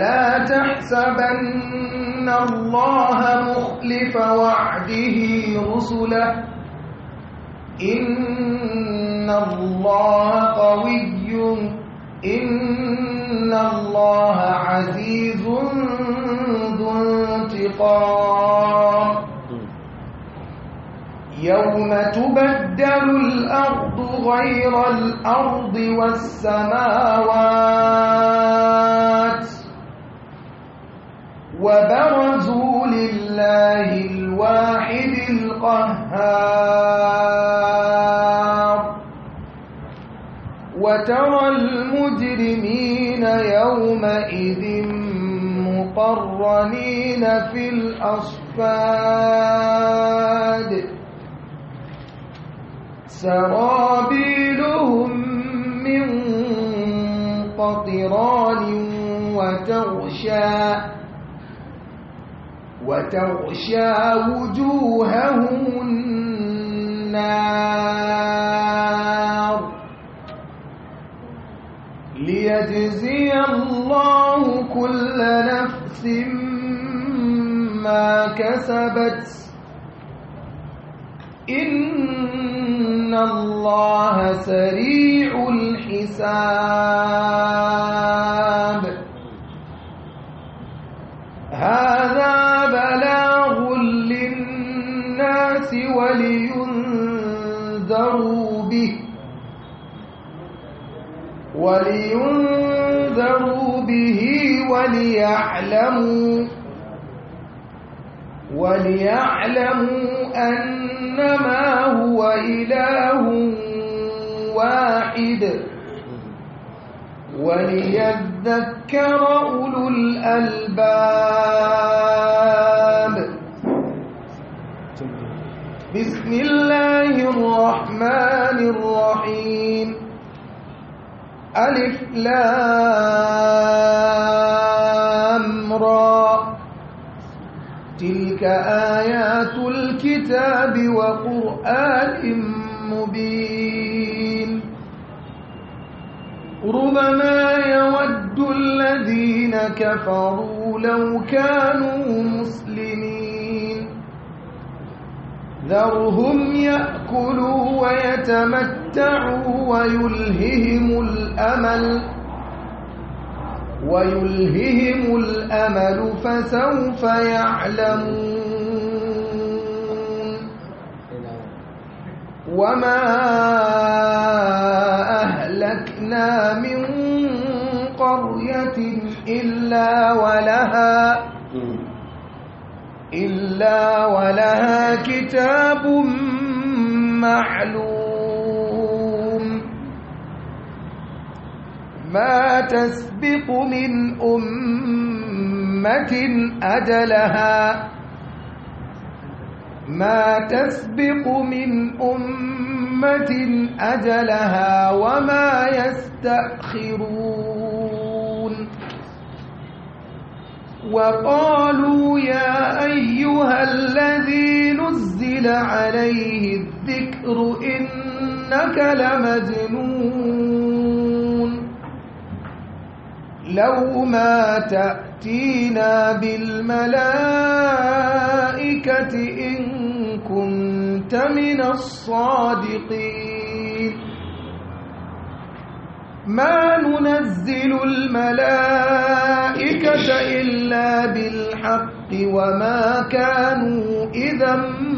ولا تحسبن الله مخلف وعده رسله إن الله قوي إن الله عزيز ذو انتقام يوم تبدل الأرض غير الأرض والسماوات وبرزوا لله الواحد القهار وترى المجرمين يومئذ مقرنين في الأصفاد سرابيلهم من قطران وتغشى وتغشى وجوههم النار ليجزي الله كل نفس ما كسبت إن الله سريع الحساب هذا بلاغ للناس ولينذروا به ولينذروا به وليعلموا وليعلموا أنما هو إله واحد وليذكر أولو الألباب بسم الله الرحمن الرحيم ألف لام را تلك آيات الكتاب وقرآن مبين ربما يود الذين كفروا لو كانوا مسلمين ذرهم يأكلوا ويتمتعوا ويلههم الأمل ويلههم الأمل فسوف يعلمون وما أهلكنا من قرية إلا ولها إلا ولها كتاب معلوم ما تسبق من أمة أجلها ما تسبق من أمة أجلها وما يستأخرون وقالوا يا أيها الذي نزل عليه الذكر إنك لمجنون لو ما تأتينا بالملائكة إن كنت من الصادقين ما ننزل الملائكة إلا بالحق وما كانوا إذا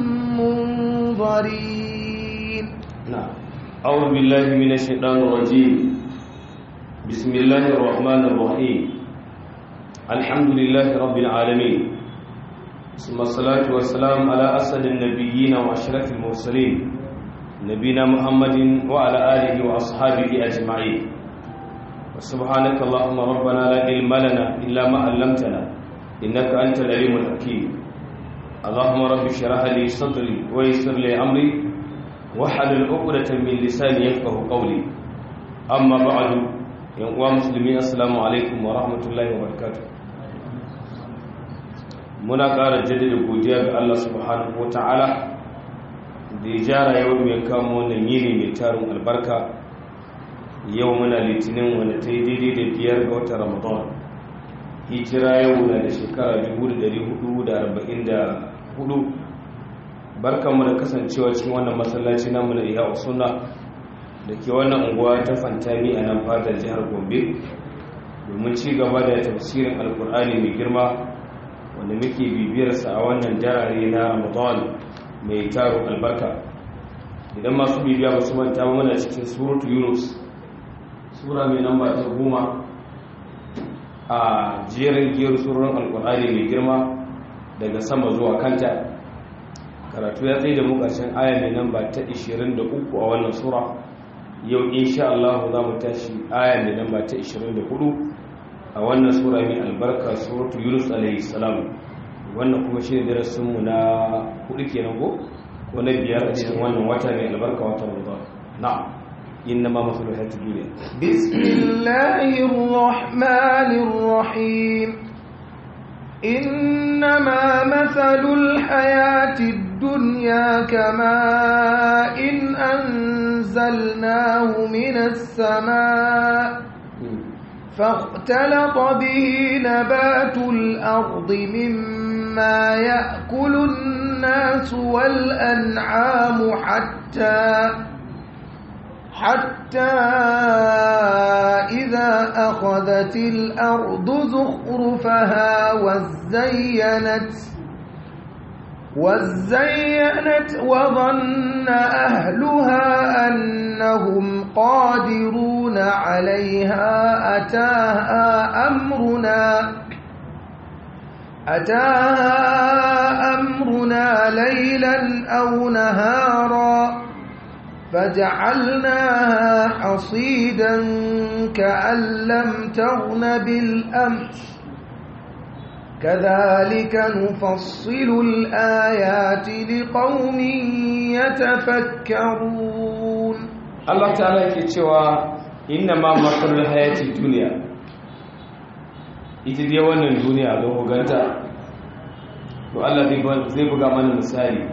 منظرين نعم أعوذ بالله من الشيطان الرجيم بسم الله الرحمن الرحيم الحمد لله رب العالمين ثم الصلاة والسلام على أسد النبيين وأشرف المرسلين نبينا محمد وعلى آله وأصحابه أجمعين وسبحانك اللهم ربنا لا علم لنا إلا ما علمتنا إنك أنت العليم الحكيم اللهم رب اشرح لي صدري ويسر لي أمري واحلل عقدة من لساني يفقه قولي أما بعد يا مسلمين السلام عليكم ورحمة الله وبركاته muna ƙara jaddada godiya ga Allah subhanahu wa ta'ala da ya jara yau mai kamo wannan yini mai tarin albarka yau muna litinin wanda ta yi daidai da biyar ga watan ramadan hijira yau na da shekara 1444 barkanmu da kasancewa cikin wannan masallaci namu na iya usuna da ke wannan unguwa ta fantami a nan fadar jihar gombe domin ci gaba da tafsirin alkur'ani mai girma wanda muke bibiyarsa a wannan jarare na ramadan mai taro albarka idan masu bibiya ba su manta mana cikin suratu yunus sura mai namba ta goma a jerin giyar surorin alkur'ani mai girma daga sama zuwa kanta karatu ya tsaye da mu ƙarshen aya mai namba ta 23 a wannan sura yau insha Allah za mu tashi aya mai namba ta 24 a wannan sura mai albarka suratu yunus alaihi salam wannan kuma shi ne darasinmu na hudu kenan ko ko na biyar a cikin wannan wata mai albarka wata ramadan na'am إنما مثل الحياة الدنيا بسم الله الرحمن الرحيم إنما مثل الحياة الدنيا كماء إن أنزلناه من السماء فاختلط به نبات الأرض مما يأكل الناس والأنعام حتى حتى إذا أخذت الأرض زخرفها وزينت وزينت وظن أهلها أنهم قادرون عليها أتاها أمرنا أتاها أمرنا ليلا أو نهارا فجعلناها حصيدا كأن لم تغن بالأمس كذلك نفصل الآيات لقوم يتفكرون الله تعالى يكتشوا إنما مثل الحياة الدنيا ita dai wannan duniya don huganta to Allah zai buga mana misali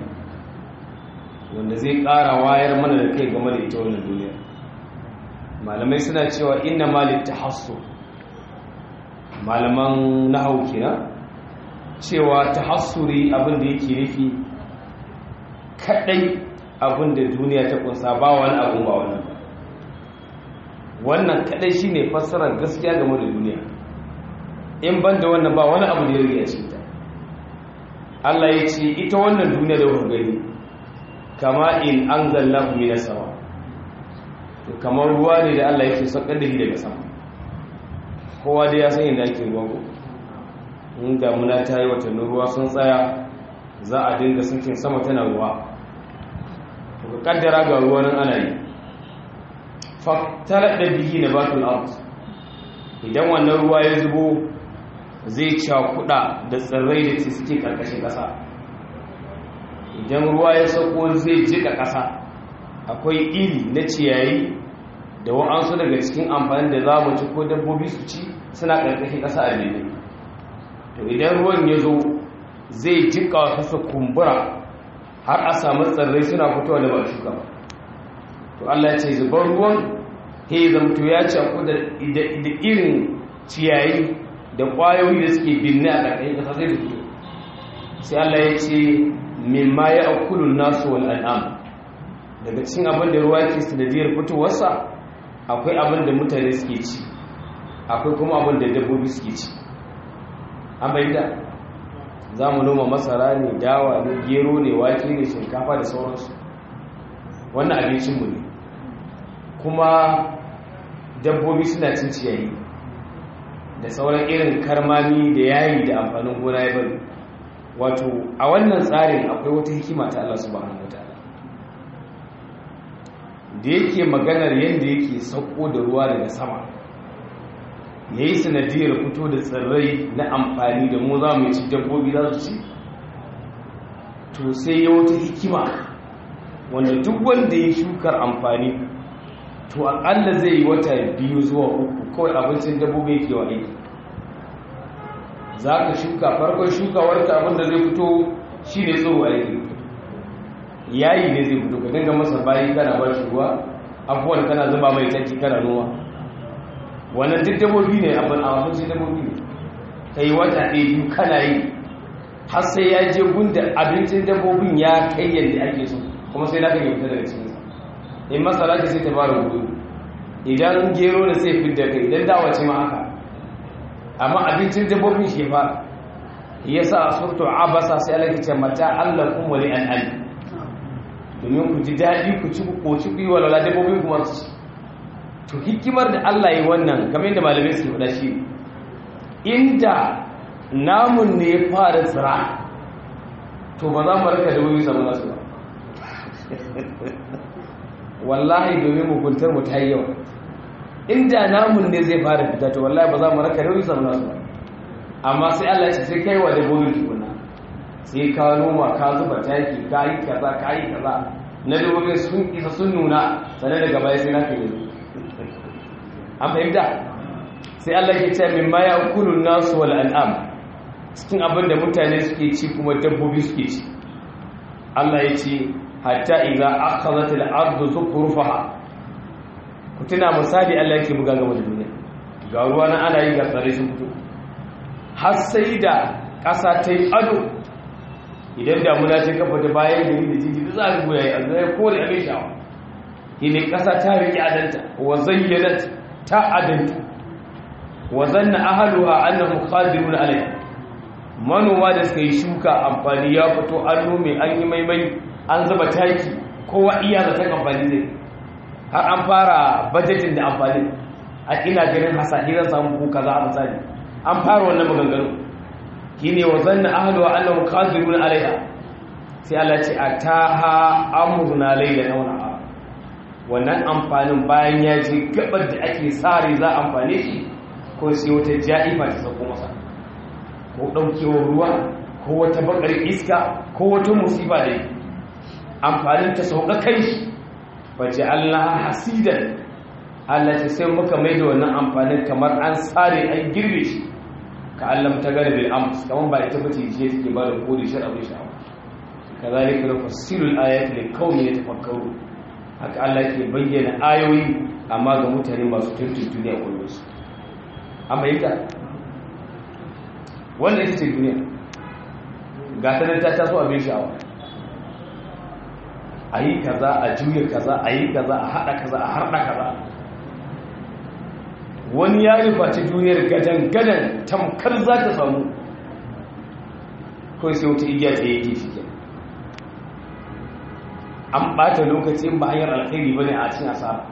wanda zai ƙara wayar mana da kai game da ita wannan duniya malamai suna cewa inna malik tahassu malaman nahau kenan cewa tahassuri abin da yake nufi kadai abin da duniya ta kunsa ba wani abu ba wannan wannan kadai shine fassarar gaskiya game da duniya in ban da wannan ba wani abu da ya riga cikin ta Allah ya ce ita wannan duniya da kuka gani kama in an zalla mina sama to kamar ruwa ne da Allah yake saukar da shi daga sama kowa da ya san yadda ake ruwa ko in damuna ta yi watannin ruwa sun tsaya za a dinga sakin sama tana ruwa to ka kaddara ga ruwa nan ana yi faktarar da bihi na batul art idan wannan ruwa ya zubo zai cakuda da tsirrai da suke karkashin ƙasa idan ruwa ya sauko zai jika ƙasa akwai iri na ciyayi da wa'ansu daga cikin amfani da za mu ci ko dabbobi su ci suna ƙarƙashin ƙasa a lebe to idan ruwan ya zo zai jika kasa kumbura har a samu tsirrai suna fitowa da ba shuka ba to Allah ce zubar ruwan he zamto ya ci da irin ciyayi da ƙwayoyi da suke binne a ƙarƙashin ƙasa zai fito sai Allah ya ce mimma ya akulun nasu wal an'am daga cikin abin da ruwa ke sanadiyar fitowarsa akwai abin da mutane suke ci akwai kuma abin da dabbobi suke ci an bayyana za mu noma masara ne dawa ne gero ne wake ne shinkafa da sauransu wannan abincinmu ne kuma dabbobi suna cin ciyayi da sauran irin karmami da yayi da amfanin gona ya bari wato a wannan tsarin akwai wata hikima ta Allah subhanahu wataala da yake maganar yadda yake sauko da ruwa daga sama yayi sanadiyar fito da tsirrai na amfani da mu za mu ci dabbobi za su ci to sai ya wata hikima wanda duk wanda ya shukar amfani to akalla zai yi wata biyu zuwa uku kawai abincin dabbobi yake wa aiki za ka shuka farkon shukawarka abinda zai fito shi ne tsoro aiki yayi ne zai fito ka dinga masa bayi kana ba shi ruwa abubuwan kana zuba mai taki kana noma wannan duk dabbobi ne abin a abincin dabbobi ne ka yi wata ɗaya biyu kana yi har sai ya je gunda abincin dabbobin ya kai yadda ake so kuma sai naka yi fita daga cikinsa in masara ce sai ta fara gudu idan gero da sai fidda kai idan dawa ce ma haka amma abincin dabbobin shi fa ya sa a surtu abasa sai Allah ke ce mata Allah kun wali an an domin ku ji daɗi ku ci ku koci ku yi walwala dabbobin kuma su ci to hikimar da Allah yi wannan kamar yadda malamai suke faɗa shi inda namun ne ya fara tsira to ba za mu raka da wuri samu nasu ba wallahi domin muguntar mu ta yi yawa inda namun ne zai fara fita to wallahi ba za mu raka da wuri samu nasu ba amma sai Allah ya ce sai kai wa da gobe tukuna sai ka noma ka zuba taki ka yi kaza ka yi kaza na dabbobin sun isa sun nuna sannan daga baya sai na kai an fahimta sai Allah ke ce min ma ya kulun nasu wal an'am cikin abin da mutane suke ci kuma dabbobi suke ci Allah ya ce hatta idza akhadhat al-ardu zukhrufaha ku tuna misali Allah yake buga gaba da duniya ga ruwa na ana yi ga tsare sun fito har sai da ƙasa ta yi ado idan damuna ta kafa ta bayan gari da jiji da za a rubuya yi azu ya kore abin sha'awa ne ƙasa ta riƙe adanta wa zayyanat ta adanta wa zanna ahaluha annahum qadirun alayha manoma da suka yi shuka amfani ya fito an nome an yi maimai an zuba taki kowa iya da ta amfani zai har an fara bajetin da amfani a ina ganin hasahi zan samu ko kaza a misali an fara wannan maganganu shine wa zanna ahluha annahum qadirun alaiha sai Allah ce ataha amruna layla nauna wannan amfanin bayan ya je gabar da ake sare za amfane shi ko sai wata ja'ifa ta sako masa ko daukewar ruwa ko wata bakar iska ko wata musiba da amfanin ta sauka kai shi wace Allah hasidan Allah ta sai muka mai da wannan amfanin kamar an sare an girbe shi ka allam ta gane bil ams kamar ba ita bace ce take ba da kodi shar abin sha'awa kazalika nufassilu al-ayati liqaumin yatafakkaru haka Allah ke bayyana ayoyi amma ga mutane masu tuntun duniya kullum su amma ita wannan ita ce duniya ga ta ta taso abin sha'awa a yi kaza a juya kaza a yi kaza a haɗa kaza a harɗa kaza wani ya nufaci duniyar gadan-gadan tamkar za ta samu kawai sai wata igiya ta yake shi ke an ɓata lokacin ba hanyar alkhairi ba ne a cin asara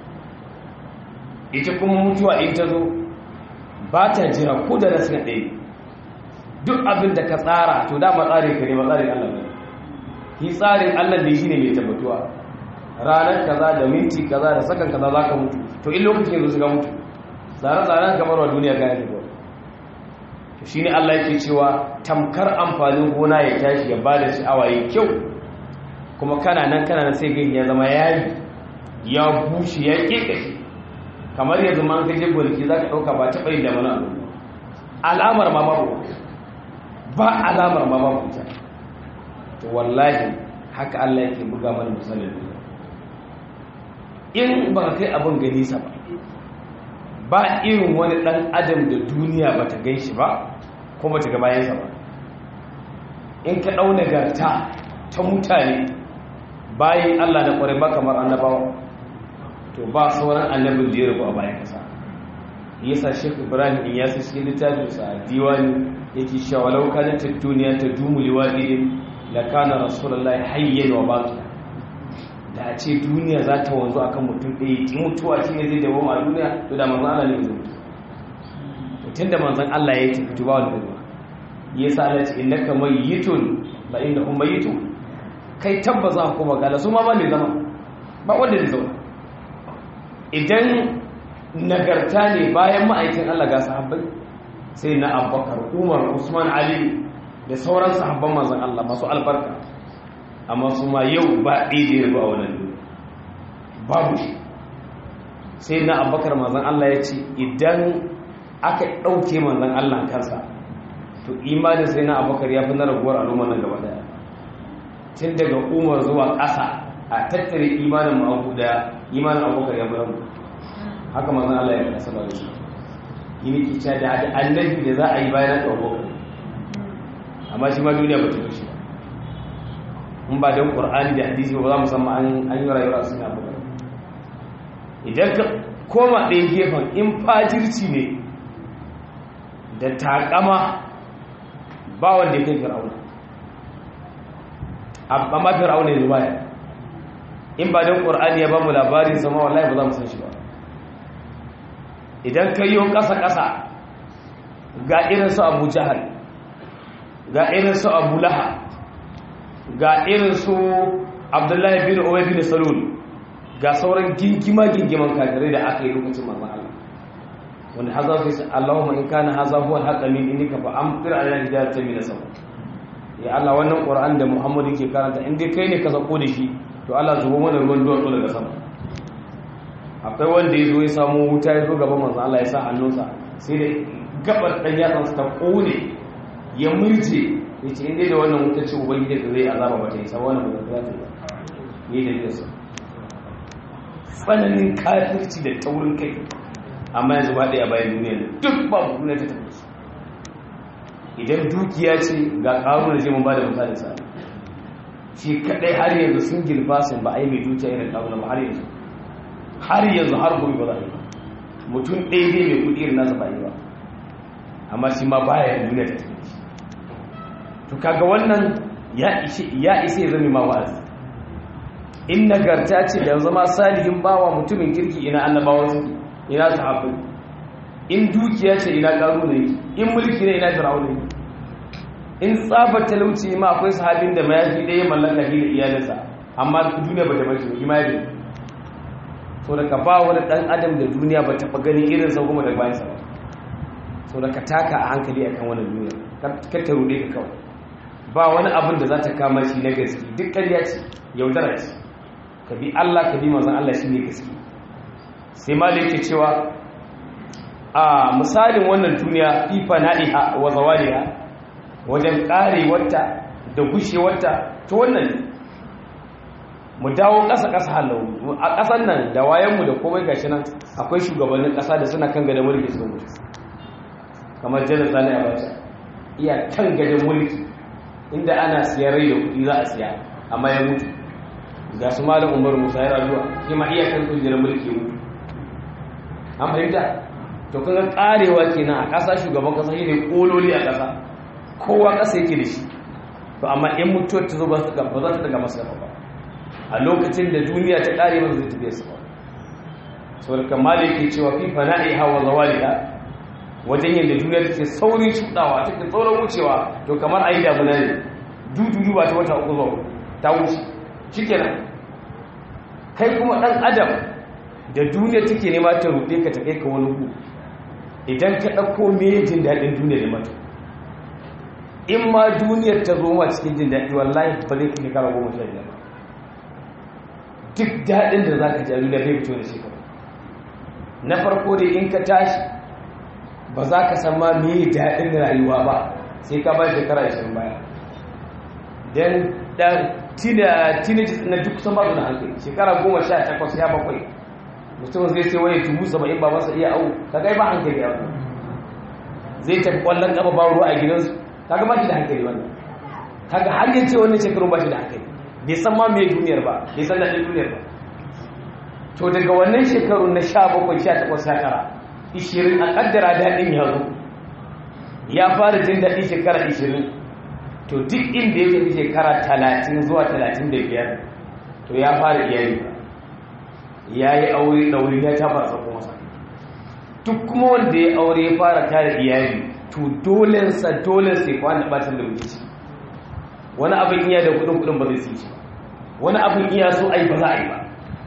ita kuma mutuwa in ta zo ba ta jira ko da nasu ɗaya duk abin da ka tsara to dama tsarin ka ne ba tsarin allah ne shi tsarin allah ne shi ne mai tabbatuwa ranar kaza da minti kaza da sakan kaza za ka mutu to in lokacin yanzu su ga mutu tsare-tsaren kamar wa duniya gane da gwada shi ne Allah yake cewa tamkar amfanin gona ya tashi ya ba da sha'awa ya kyau kuma kana nan kana nan sai gani ya zama yayi ya bushe ya kekashi kamar ya zama an kaje gonaki za ka ɗauka ba taɓa yin da mana alamar ma babu ba alamar ma babu ita to wallahi haka Allah yake buga mana misalin in ba kai abin gani sa ba ba irin wani ɗan adam da duniya ba ta gan shi ba kuma ta gabayensa ba in ka ɗau nagarta ta mutane bayan allah na ƙwarai ba kamar annabawa to ba sauran annabin da ya rubu a bayan kasa yasa shek ibrahim in yasa shi littafinsa a diwani yake shawa laukanin ta duniya ta dumu liwaɗin da kana rasulallah hayyan wa baki da a ce duniya za ta wanzu a kan mutum ɗaya ki mutuwa shi ne zai dawo a duniya to da manzan Allah ne zai mutu tun da manzan Allah ya tafi tuba wani ruwa ya sa Allah ce inna ka mayyitun ba inda kun mayyitu kai tabba za ku kuma gala su ma ba ne zama ba wanda zai zauna idan nagarta ne bayan ma'aikin Allah ga sahabbai sai na Abubakar Umar Usman Ali da sauran sahabban manzan Allah masu albarka amma su ma yau ba ɗaya da a wannan duniya babu shi sai na abakar manzan Allah ya ce idan aka ɗauke manzan Allah kansa to imanin sai na abakar ya fi na raguwar al'ummar nan gaba daya tun daga umar zuwa ƙasa a tattare imanin ma'abu da imanin abakar ya fi ragu haka manzan Allah ya fi nasa da shi yi ne ke da annabi da za a yi bayan na ɗauko amma shi ma duniya ba ta yi shi ba in ba don ƙur'ani da hadisi ba za mu san an yi rayuwa suna ba idan ka koma ɗaya gefen in fajirci ne da takama ba wanda ya kai fir'auna amma fir'auna ne baya in ba don ƙur'ani ya ba mu labarin sama wallahi ba za mu san shi ba idan ka yi ƙasa-ƙasa ga irin su abu jahal ga irin su abu laha ga irin su abdullahi bin uwai bin salul ga sauran gingima-gingiman kafirai da aka yi lokacin manzan Allah wanda haza su yi Allahumma in kana haza huwa al-haqqa min indika fa amtir ala hidayati min sama ya Allah wannan Qur'an da Muhammadu ke karanta in dai kai ne ka sako da shi to Allah zubo mana ruwan duwatsu daga sama akwai wanda ya zo ya samu wuta ya zo gaban manzan Allah ya sa hannunsa sai da gabar dan yatsansa ta kone ya murje ya ce inda da wannan wuta ce ubangiji da zai azaba ba ta yi sawa wannan ba za ta yi ne da yasa tsananin kafirci da taurin kai amma yanzu ba ɗaya bayan duniya da duk ba duniya ta tafi su idan dukiya ce ga ƙaru da jimin ba da misalin sa shi kaɗai har yanzu sun girba sun ba a yi mai dukiya irin ƙaru ba har yanzu har yanzu har gobe ba za a yi ba mutum ɗaya ne mai kuɗi irin nasa ba yi ba amma shi ma baya duniya ta tafi shi to kaga wannan ya ishe ya ishe zame ma wa'azi in nagarta ce da zama salihin bawa mutumin kirki ina annabawan su ina sahabbai in dukiya ce ina karu ne in mulki ne ina fir'aun ne in tsabar talauci ma akwai sahabin da mayafi da ya mallaka shi da iyalinsa amma duniya ba ta bace ba imani so daga ba wani dan adam da duniya ba ta ganin irin sa kuma da bayan sa ba so daga taka a hankali akan wannan duniya kar ta rude ka kawai ba wani abin da za ta kama shi na gaske duk ƙarya ce yaudara ce ka bi Allah ka bi manzon Allah shi ne gaske sai ma da yake cewa a misalin wannan duniya fi fana'iha wa zawaliha wajen karewarta da gushewarta to wannan ne mu dawo ƙasa ƙasa halau a ƙasan nan da wayanmu da komai gashi nan akwai shugabannin ƙasa da suna kan gadon mulki su mutu kamar janar sani abacha iya kan gadon mulki inda ana siya rai da kuɗi za a siya amma ya mutu ga su malam umar musa ya rayuwa shi ma iya kan kujerar mulki ya mutu an fahimta to kun ga karewa kenan a ƙasa shugaban ƙasa shi ne ƙololi a ƙasa kowa ƙasa yake da shi to amma in mutuwar ta zo ba za ta daga masu gaba ba a lokacin da duniya ta ƙare ba zai tafiya su ba saboda kamar yake cewa fi fana'i hawa zawaliha wajen yadda duniya take saurin shudawa take saurin wucewa to kamar ayi damuna ne dudu ba ta wata uku zuwa ta wuce shikenan kai kuma dan adam da duniya take nema ta rude ka ta kai ka wani ku idan ka dauko me jin dadin duniya da mata in ma duniyar ta zo ma cikin jin dadi wallahi ba zai kai kara goma sha biyar ba duk dadin da zaka ji a duniya zai fito da shi na farko dai in ka tashi ba za ka san ma me daɗin rayuwa ba sai ka ba shekara 20 baya don ɗan teenagers na duk sun ba su da hankali shekara 18 ya bakwai mutum zai sai wani tubu saba'in ba masa iya au ka gai ba hankali ya ku zai tafi ƙwallon ƙafa ba ruwa a gidansu ka ga ba shi da hankali wannan kaga har yin ce wannan shekarun ba shi da hankali bai san ma mai duniyar ba bai san daɗin duniyar ba to daga wannan shekarun na 17 18 19 ishirin a kaddara daɗin ya zo ya fara jin daɗi shekara ishirin to duk inda ya tafi shekara talatin zuwa talatin da biyar to ya fara iyali ya yi aure ɗauri ya ta fara sako masa duk kuma wanda ya aure ya fara tara iyali to dolensa dolensa ya kwana ɓacin da wuce wani abin iya da kudin kudin ba zai su ci wani abin iya so ai ba za a yi ba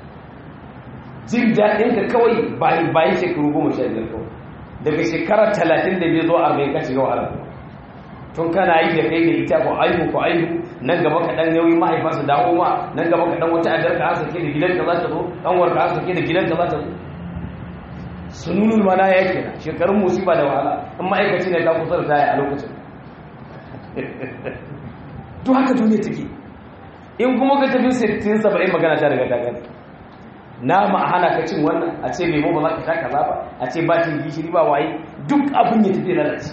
jin daɗin ka kawai bayan shekaru goma sha biyar kawai daga shekara talatin da bai zo arba'in ka shiga wahala tun kana yi da kai da ita ko aihu ko aihu nan gaba ka ɗan yauyi mahaifa su dawo ma nan gaba ka ɗan wata adar ka an sake da gidanka za ta zo ɗan warka an sake da gidanka za ta zo sununul mana ya kenan shekarun musiba da wahala in ma'aikaci ne ka kusa da taya a lokacin to haka duniya take in kuma ka tafi 60 70 magana ta daga ta gani nama a hana ka cin wannan a ce lemo ba za ka sha kaza ba a ce ba cin gishiri ba waye duk abin ya tafi lalace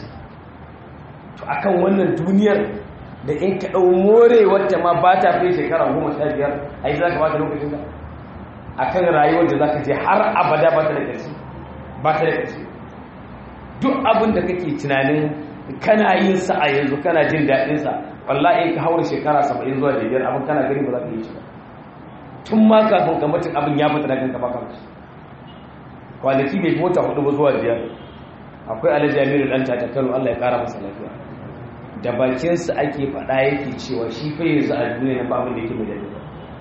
to akan wannan duniyar da in ka ɗau more wacce ma ba ta fi shekara goma sha biyar a yi za ka ba ta lokacin ka a kan rayuwar da za ka je har abada ba ta da ƙarshe ba ta da ƙarshe duk abin da kake tunanin kana yin sa a yanzu kana jin daɗin sa wallahi in ka haura shekara saba'in zuwa da biyar abin kana gani ba za ka yi shi ba tun ma kafin ka mutum abin ya fita da kanka ba kanka kwanaki bai mota hudu ba zuwa biyar akwai alhaji aminu dan tata kano allah ya kara masa lafiya da bakinsa ake faɗa yake cewa shi fa yanzu a duniya na ba abin da yake mai daɗi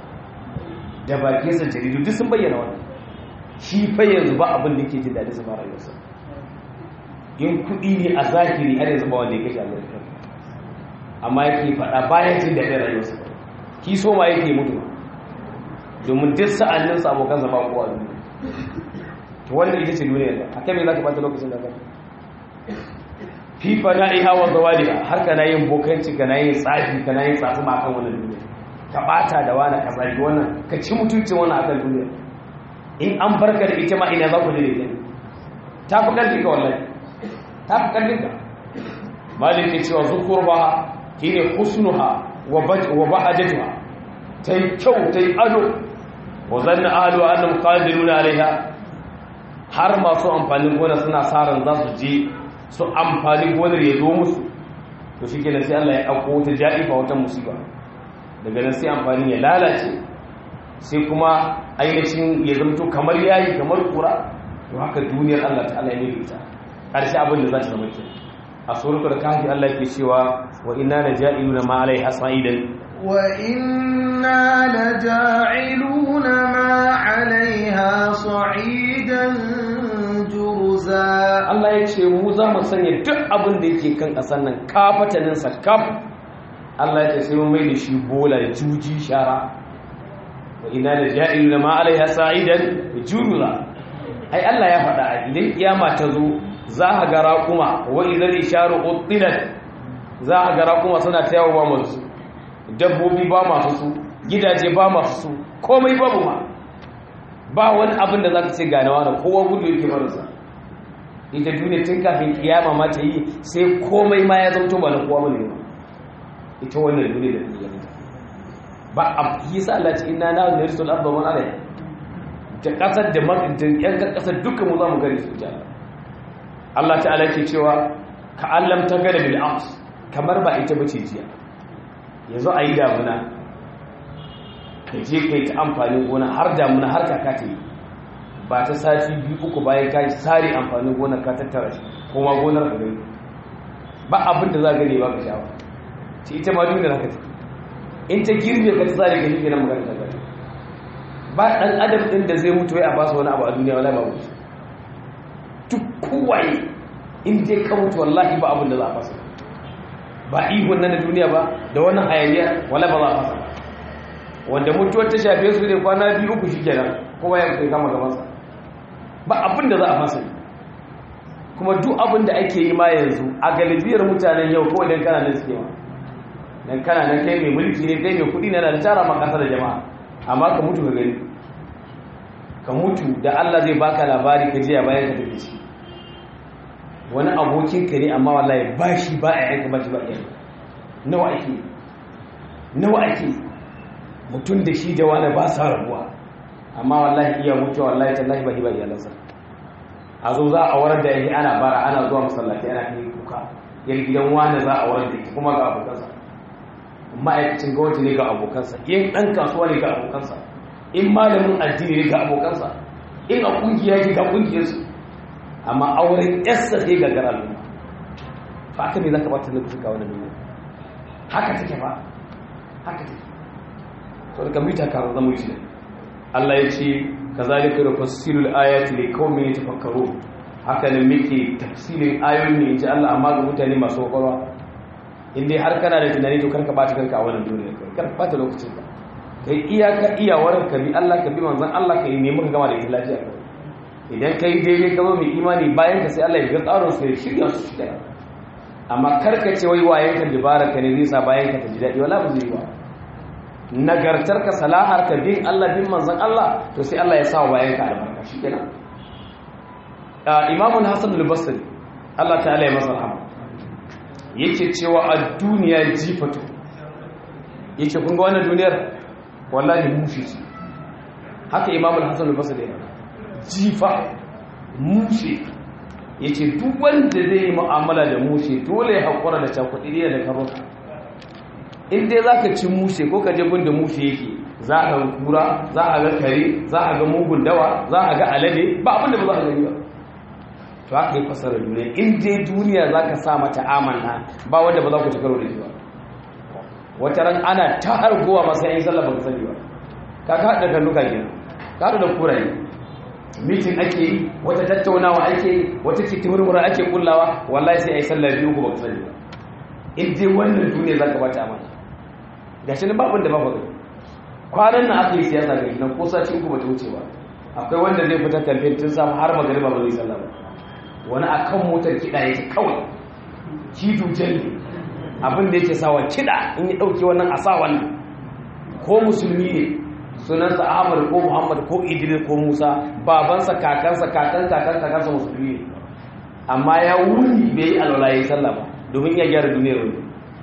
da bakinsa jaridu duk sun bayyana wannan shi fa yanzu ba abin da yake jin daɗi su fara yasa in kuɗi ne a zahiri har yanzu ba wanda ya kashe amurka amma yake faɗa bayan jin daɗin rayuwarsa ki so ma yake mutu domin duk sa'anninsa abokansa ba kowa duniya to wannan ita ce duniya da akan me za ka bata lokacin da zai fifa na iha wa zawaliha har kana yin bokanci kana yin tsafi kana yin tsafi ma kan wannan duniya ka bata da wani ka zagi wannan ka ci mutuncin wannan akan duniya in an barka da ita ma ina za ku je da ita ta fi ƙarfi ka wallahi ta fi ƙarfi ka malik ke cewa zukurba shine husnuha wa bahajatuha ta yi kyau ta yi ado wa zanna ahlu annahum qadiruna alaiha har masu amfanin gona suna saran za su je su amfani gonar ya zo musu to shi kenan sai Allah ya ɗauko wata ja'ifa wata musiba daga nan sai amfanin ya lalace sai kuma ainihin ya zamto kamar yayi kamar kura to haka duniyar Allah ta Allah ya yi ita ƙarshe abin da za ta zama ke a suratul kahfi Allah yake cewa wa inna laja'iluna ma alaiha sa'idan wa inna laja'iluna ma alaiha sa'idan juruza Allah ya ce mu za mu sanya duk abin da yake kan ƙasar nan kafataninsa kaf Allah ya ce sai mun mai da shi bola da juji shara wa ina da ja'ilu da ma'alaiha sa'idan juruza ai Allah ya faɗa a idan kiyama ta zo za a ga raƙuma wa idan isharu uttilat za a ga raƙuma suna ta yawo ba masu dabbobi ba masu su gidaje ba masu su komai babu ma ba wani abin da za ka ce ganawa da kowa gudu yake marasa ita duniya tun kafin kiyama ma ta yi sai komai ma ya zamto ba na kowa bane ba ita wannan duniya da duniya ba a yi sa Allah ce inna na da risul abba man alai da kasar da da yan kasar dukkan mu za mu gari su ji Allah Allah ta'ala ke cewa ka allam ta gada bil ams kamar ba ita bace jiya yanzu a yi damuna ka je kai ta amfanin gona har damuna har kaka ta yi ba ta sati biyu uku bayan ka sare amfanin gonar ka tattara shi kuma gonar ka gani ba abin da za ka gani ba ka sha ba ce ita ma duniya haka take in ta girbe ka ta sare ka shi kenan magana ta gani ba dan adam din da zai mutu wai a ba su wani abu a duniya wala ba mutu duk kowaye in dai ka mutu wallahi ba abin da za a fasa ba ihun nan na duniya ba da wannan hayaniya wala ba za a fasa wanda mutuwar ta shafe su ne kwana biyu uku shi kenan kowa ya kai kama gabansa ba abin da za a fasa kuma duk abin da ake yi ma yanzu a galibiyar mutanen yau kawai don kana nan suke ma don kana nan kai mai mulki ne kai mai kudi ne na da tara ma kasa da jama'a amma ka mutu ka gani ka mutu da Allah zai baka labari ka jiya bayan ka tafi shi wani abokin ka ne amma wallahi ba shi ba a yanka ba shi ba a yanka nawa ake nawa ake mutum da shi da wani ba sa rabuwa amma wallahi iya mutuwa wallahi tallahi ba hiba iyalansa a zo za a warar da yake ana bara ana zuwa masallaci ana kai kuka yar gidan wani za a warar da ita kuma ga abokansa ma'aikacin gwamnati ne ga abokansa in ɗan kasuwa ne ga abokansa in malamin addini ne ga abokansa in a ƙungiya ne ga ƙungiyarsu amma auren yassa sai ga gara al'umma ba haka ne za ka bata lokacin ga wani duniya haka take ba haka take to daga mita ka zama wuce ne Allah ya ce kazalika nufassilu al-ayati liqaumin yatafakkarun haka ne muke tafsirin ayoyin ne inji Allah amma ga mutane masu kwakwalwa in dai har kana da tunani to karka bata kanka a wannan duniya kai karka bata lokacin ka kai iyaka iyawar ka bi Allah ka bi manzon Allah ka yi nemi ka gama da lafiya ka idan kai daidai ka zo mai imani bayan ka sai Allah ya ga tsaron su ya shirya su shi kenan amma karka ce wai wayen ka dubara ka ne zai sa bayan ka ta ji daɗi wala ba zai ba nagartarka salaharka bin Allah bin manzon Allah to sai Allah ya sa wa bayanka albarka shikenan Imam Hassan al-Basri Allah ta'ala ya masa rahama yake cewa a duniya jifatu yake kun ga wannan duniyar wallahi mushi ce haka Imam Hassan al-Basri ya jifa mushi yace duk wanda zai yi mu'amala da mushi dole ya hakura da cakuɗi da karota in dai za ka ci mushe ko ka je gunda mushe yake za a ga kura za a ga kare za a ga mugun dawa za a ga alade ba abinda ba za a gani ba to haka yi fasara duniya in dai duniya za ka sa mata amanna ba wanda ba za ku ci karo da shi ba wata ran ana ta hargowa masu yin sallah ba ka sani ba ka ka haɗa kalluka kenan ka haɗu da kuraye mitin ake yi wata tattaunawa ake yi wata kitimurmura ake kullawa wallahi sai a yi sallah biyu ba ka sani ba in dai wannan duniya za ka bata amana ga shi babin da ba faɗo kwanan na aka yi siyasa ga nan ko sati uku bata wuce ba akwai wanda zai fita kamfen tun samu har magariba ba zai sallah ba wani a kan motar kiɗa yake kawai kidu jalli abin da yake sawa kiɗa in ya ɗauke wannan a sa wannan ko musulmi ne sunansa ahmad ko muhammad ko idris ko musa babansa kakansa kakan kakan kakansa musulmi ne amma ya wuni bai yi alwala ya yi sallah ba domin iya gyara duniyar wani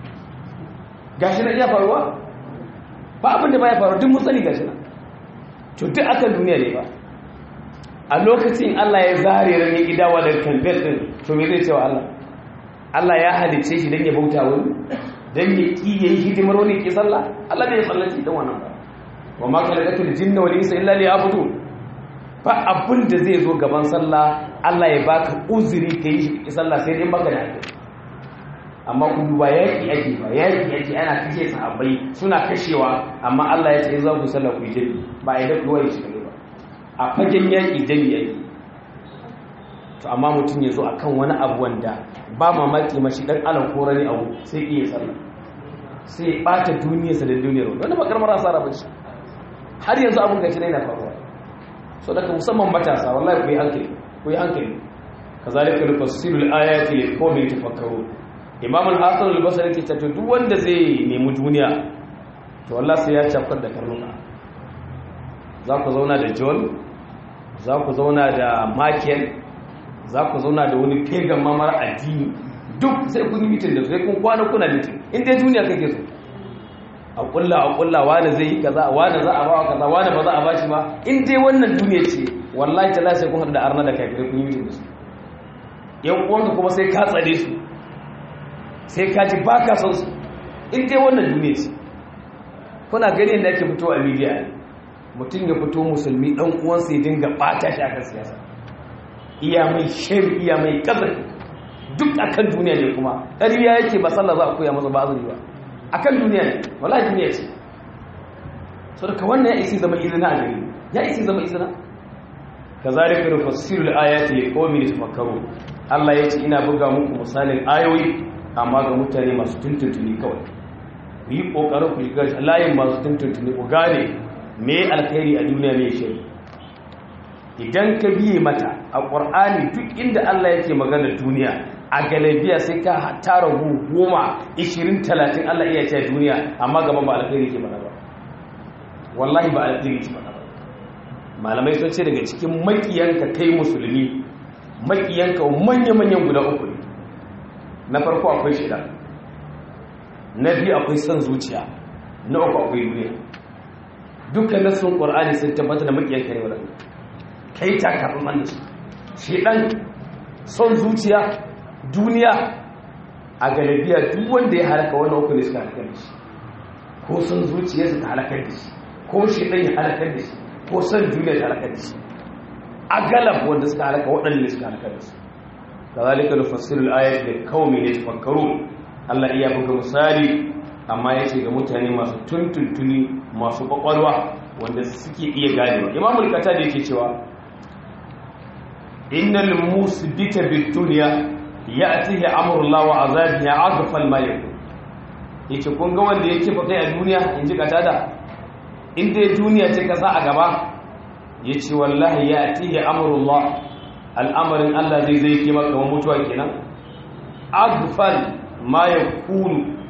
gashi na iya faruwa ba abin da ba ya faru duk mutsali gashi na to duk akan duniya ne ba a lokacin Allah ya zare ran ya gidawa da kamfen din to me zai cewa Allah Allah ya halice shi dan ya bauta wani dan ya ki yayi hidimar wani ki sallah Allah bai sallaci dan wannan ba wa ma khalaqatul jinna wal insa illa liya'budun ba abin da zai zo gaban sallah Allah ya baka uzuri kai shi ki sallah sai dai baka da haƙƙi amma ku duba yaƙi ake ba yaƙi ake ana kashe sahabbai suna kashewa amma Allah ya ce za ku sallah ku jami ba a yi dafi wani shi ba a fagen yaƙi jami yake to amma mutum ya zo a kan wani abu wanda ba mamaki mashi ɗan alan korani abu sai iya sallah sai ya ɓata duniyarsa da duniyar wani wani bakar marasa rabar shi har yanzu abin gashi na yana faruwa so daga musamman matasa wallahi ku yi hankali ku yi hankali kazalika nufassilu al-ayati liqawmin tafakkarun imam al-hasan al-basri yake cewa duk wanda zai nemi duniya to wallahi sai ya cafar da karnuka za ku zauna da john za ku zauna da michael za ku zauna da wani pagan mamar addini duk sai kun yi mitin da sai kun kwana kuna mitin in dai duniya kake so a kulla a kulla wani zai yi kaza wani za a bawa kaza wani ba za a bashi ba in dai wannan duniya ce wallahi ta sai kun haɗu da arna da kafirai kun yi mitin da su yan uwanka kuma sai ka tsare su sai ka ji ba ka son su in dai wannan duniya ce kuna gani yadda ake fito a media mutum ya fito musulmi dan uwansa ya dinga bata shi akan siyasa iya mai shari iya mai kazar duk akan duniya ne kuma ƙarya yake ba sallah za a koya masa ba azumi ba akan duniya ne wallahi duniya ce so daga wannan ya isi zama izina a gari ya isi zama izina kazalika nufassilu al-ayati liqaumin yatafakkarun Allah ya ce ina buga muku misalin ayoyi amma ga mutane masu tuntuntuni kawai ku yi ƙoƙarin ku shiga layin masu tuntuntuni ku gane me alkhairi a duniya mai shari idan ka biye mata a ƙwar'ani duk inda Allah yake magana duniya a galabiya sai ka tara goma ishirin talatin Allah iya ce duniya amma gaba ba alkhairi ke mana ba wallahi ba alkhairi ke mana ba malamai sun ce daga cikin makiyanka kai musulmi makiyanka manya-manyan guda uku ne na farko akwai shida na biyu akwai son zuciya na uku akwai duniya dukkan nasun ƙwar'ani sun tabbata da makiyan kare wadanda kai ta kafin man su shidan son zuciya duniya a galabiya duk wanda ya halaka wani uku ne suka halakar da shi ko son zuciya su ta halakar da shi ko shidan ya halakar da shi ko son duniya ta halakar da shi a galab wanda suka halaka waɗanda suka halakar da su kazalika nufassilu al-ayati liqaumin yatafakkarun Allah iya buga misali amma yace ga mutane masu tuntuntuni masu kwakwalwa wanda suke iya ganewa Imam al-Qatada yake cewa innal musbita bid-dunya ya'tihi amru Allah wa azabihi aghfal ma yakun yace kun ga wanda yake fa kai a duniya inji Qatada in dai duniya ce ka sa a gaba yace wallahi ya'tihi amru Allah al'amarin Allah zai zai ke maka mutuwa kenan agfal ma ya kunu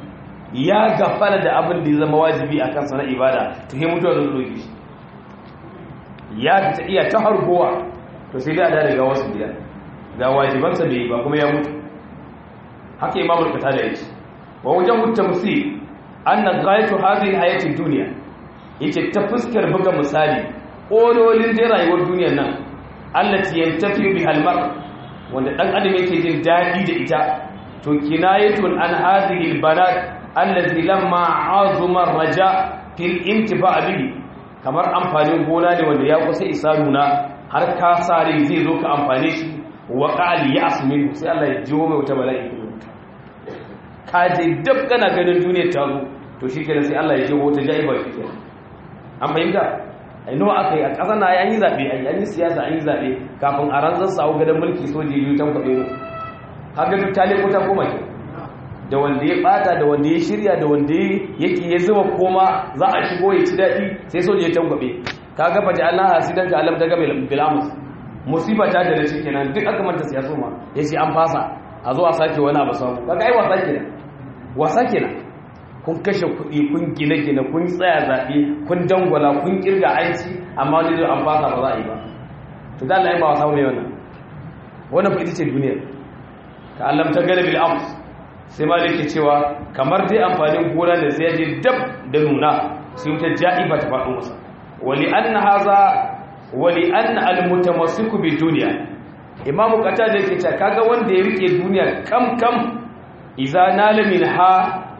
ya gafara da abin da ya zama wajibi a kansa na ibada to he mutuwa zai roƙe shi ya fita iya ta hargowa to sai dai a da daga wasu biyar ga wajibansa bai yi ba kuma ya mutu haka imamul kata da yake wa wajen mutta musi anna ghayatu hadhihi hayati dunya yace ta fuskar buga misali ololin dai rayuwar duniyar nan allati yantafi bi halmar wanda dan adam yake jin dadi da ita to kinayatun an hadhihi albanat allati lamma azuma raja fil intifa bihi kamar amfanin gona ne wanda ya kusa isa nuna har ka sare zai zo ka amfane shi wa qali yasmin sai Allah ya jiwo mai wata bala'i ka je dab kana ganin duniyar ta zo to shikenan sai Allah ya jiwo wata jaiba shikenan an fahimta ai nawa aka yi a ƙasa na yayin zaɓe an yi siyasa an yi zaɓe kafin a rantsar sawo gadon mulki soji biyu tan kwaɓe mu kaga duk tale ko ta koma ke da wanda ya ɓata da wanda ya shirya da wanda yake ya zuba koma za a shigo ya ci daɗi sai soji ya tan kwaɓe kaga fa ja'alna hasidan ka alam daga bilamus musiba ta da rashi kenan duk aka manta siyasa ma yace an fasa a zo a sake wani abu samu kaga ai wasa kenan wasa kenan kun kashe kuɗi kun gine-gine kun tsaya zaɓe kun dangwala kun kirga aiki amma wani zai an fasa ba za a yi ba to da Allah ya ba wa samu mai wannan wannan ita ce duniyar ka Allah ta gane bil ams sai ma yake cewa kamar dai amfanin gona da sai je dab da nuna sai wuta ja'iba ta faɗo masa wali anna haza wali anna al mutamassiku bi dunya imamu qatada yake cewa kaga wanda ya rike duniya kam kam idza nala minha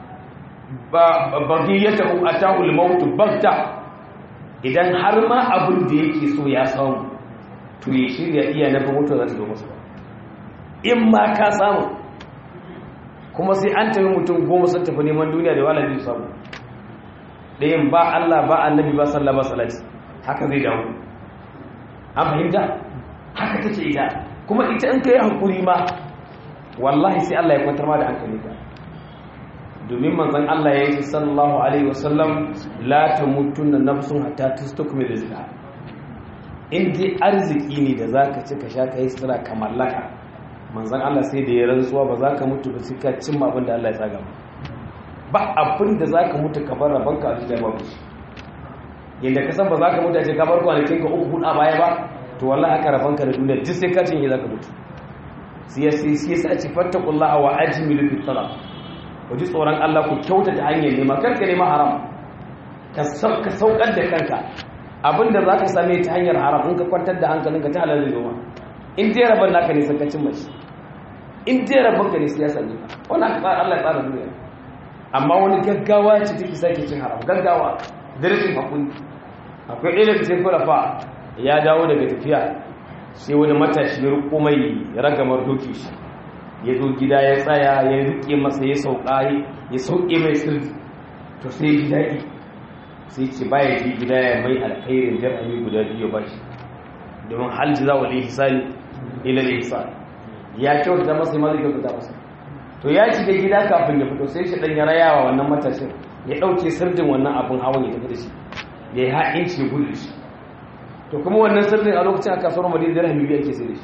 bagiyatahu atahu al-maut bagta idan har ma abin da yake so ya samu to ya shirya iya na fa mutuwa za ta zo masa in ma ka samu kuma sai an tafi mutum goma sun tafi neman duniya da wala zai samu ɗayan ba Allah ba annabi ba sallah ba salati haka zai dawo an fahimta haka take ita kuma ita in ka yi hankuri ma wallahi sai Allah ya kwantar ma da hankali ka domin manzon Allah ya yi sallallahu alaihi wasallam la tamutunna nafsun hatta tastakmil rizqa in dai arziki ne da zaka ci ka sha kai sira ka mallaka manzon Allah sai da ya rantsuwa ba za ka mutu ba sai ka cimma abin da Allah ya tsaga ba ba abin da za ka mutu ka bar rabanka a cikin babu shi yadda ka san ba za ka mutu a ce ka bar kwanakin ka uku hudu a baya ba to wallahi haka rabanka da duniya duk sai ka cinye za ka mutu sai sai sai ci fattakullaha wa ajmilu fi talab ku ji tsoron Allah ku kyauta ta hanyar nema karka nema haram ka saukar da kanka abinda za ka same ta hanyar haram in ka kwantar da hankalinka ta halar zai zoma in dai rabon naka ne sakacin mace in dai rabon ka ne siyasa ne wani aka tsara Allah ya tsara duniya amma wani gaggawa ce take sake cin haram gaggawa da rashin hakuri akwai ɗaya daga cikin kulafa ya dawo daga tafiya sai wani matashi ya riko mai ragamar doki shi ya zo gida ya tsaya ya rike masa ya sauka ya sauke mai sirri to sai ji daɗi sai ce baya ji gida ya mai alkhairin dirhami guda biyu ba shi domin hal ji za wa lihi sani ila lihi sani ya kyauta masa ma zai kyauta masa to ya shiga gida kafin ya fito sai shi dan ya rayawa wannan matashin ya ɗauke sirdin wannan abin hawan ya tafi da shi ya yi ha'inci ya gudu shi to kuma wannan sirdin a lokacin a kasuwar madina dirhami biyu ake sai da shi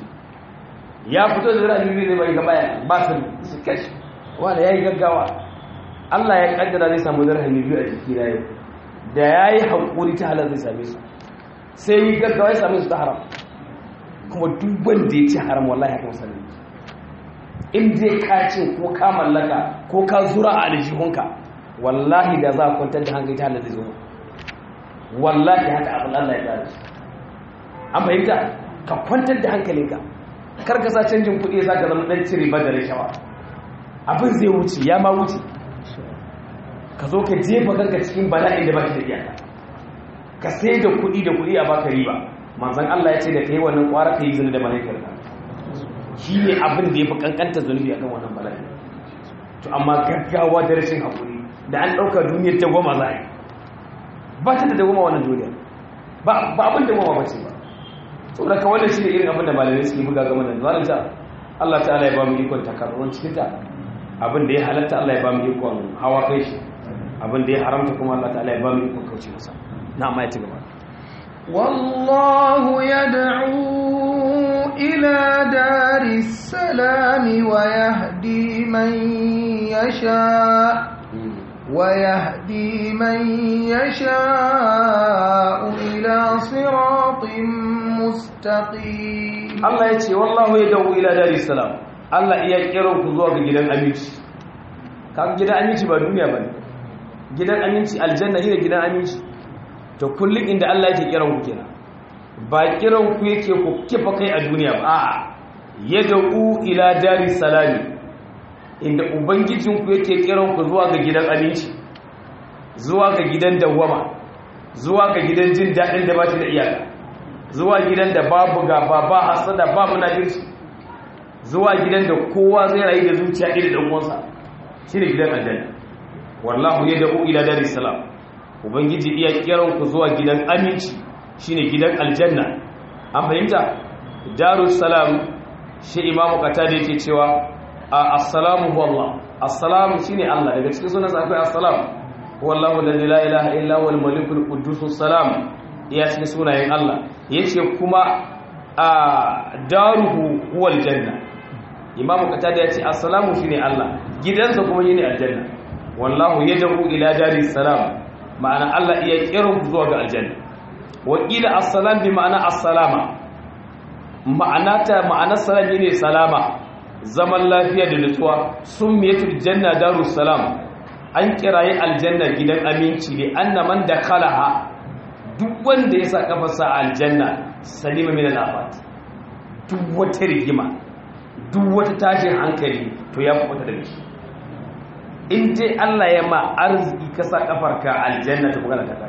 ya fito da zira biyu zai bai gaba ya ba su su kashi wanda ya yi gaggawa Allah ya kaddara zai samu zira biyu a jiki na yau da ya yi haƙuri ta halar zai same su sai yi gaggawa ya same su ta haram kuma duk wanda ya ci haram wallahi haka musamman in dai ka ce ko ka mallaka ko ka zura a aljihunka wallahi da za a kwantar da hankali ta halar zai zo wallahi haka abin Allah ya gane an fahimta ka kwantar da hankalinka kar ka sa canjin kuɗi za ka zama ɗan cire ba da rashawa abin zai wuce ya ma wuce ka zo ka jefa kanka cikin bala'in da ba shi da iyaka ka sai da kuɗi da kuɗi a baka riba manzan Allah ya ce da kai wannan ƙwara ka yi zini da mahaifiyar ka shi ne abin da ya fi kankanta zunubi akan wannan bala'i to amma gaggawa da rashin haƙuri da an ɗauka duniyar ta goma za a yi ba ta da goma wannan duniyar ba abin da goma ba ce ba saboda ka wannan shi ne irin abin da malamai suke buga game da zalunta Allah ta'ala ya ba mu ikon takarruwan cikin ta abin da ya halatta Allah ya ba mu ikon hawa kai shi abin da ya haramta kuma Allah ta'ala ya ba mu ikon kauce masa na amma ya ci gaba والله يدعو إلى دار السلام ويهدي من يشاء ويهدي من يشاء إلى صراط مستقيم Allah ya ce wallahu ya dawo ila dari salam Allah iya kiran ku zuwa ga gidan aminci kaga gidan aminci ba duniya bane gidan aminci aljanna ne gidan aminci to kullum inda Allah yake kiran ku kenan ba kiran ku yake ku kifa kai a duniya ba a'a ya dawo ila dari salami inda ubangijin ku yake kiran ku zuwa ga gidan aminci zuwa ga gidan dawwama zuwa ga gidan jin daɗin da ba shi da iyaka zuwa gidan da babu gaba ba hasada ba munafirci zuwa gidan da kowa zai rayu da zuciya iri da uwansa shine gidan aljanna wallahu yad'u ila daris salam ubangiji iya kiran ku zuwa gidan aminci shine gidan aljanna an fahimta darus salam shi imamu qatada yake cewa assalamu huwa allah assalamu shine allah daga cikin sunan sa akwai assalamu wallahu la ilaha illa huwal malikul quddus salam iya cikin sunayen allah yace kuma a daruhu huwal janna imamu qatada yace assalamu shine allah gidansa kuma shine aljanna wallahu yad'u ila daris salam ma'ana allah iya kiran ku zuwa ga aljanna wa qila assalam bi ma'ana assalama ma'ana ta ma'anar salam ne salama zaman lafiya da nutsuwa summiyatul janna darus salam an kirayi aljanna gidan aminci ne anna man dakhalaha duk wanda ya sa kafarsa a aljanna salima min al-afat duk wata rigima duk wata tashin hankali to ya fita daga shi in dai Allah ya ma arziki ka sa kafarka aljanna ta bugana ta kare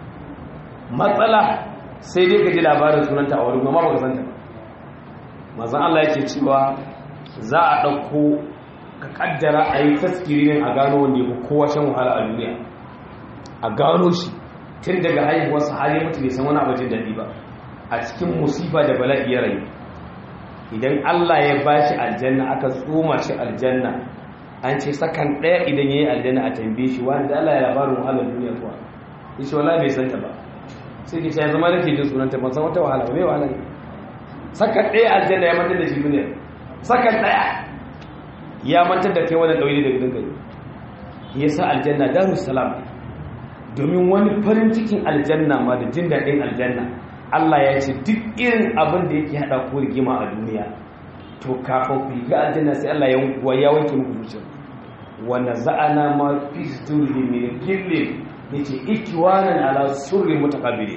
matsala sai dai ka ji labarin sunanta a wurin amma baka san ta ba manzon Allah yake cewa za a dauko ka kaddara a yi taskirin a gano wanda ya kowa shan wahala a duniya a gano shi tun daga haihuwarsa har ya mutu bai san wani abin daɗi ba a cikin musifa da bala'i ya rayu idan Allah ya ba shi aljanna aka tsoma shi aljanna an ce sakan ɗaya idan ya yi aljanna a tambaye shi wani da Allah ya labarin wahalar duniya kuwa ya ce wala bai santa ba sai ke ya zama nake jin sunanta ban san wata wahala ba mai wahala ne sakan ɗaya aljanna ya mantar da shi duniya sakan ɗaya ya mantar da kai wani ɗauyi da gidan kai ya sa aljanna darus salam domin wani farin cikin aljanna ma da jin daɗin aljanna Allah ya ce duk irin abin da yake haɗa ko rigima a duniya to kafin ku yi ga aljanna sai Allah ya wanke muku zuciya wanda za'ana ma fi sturri min gille yace ikiwanan ala surri mutakabiri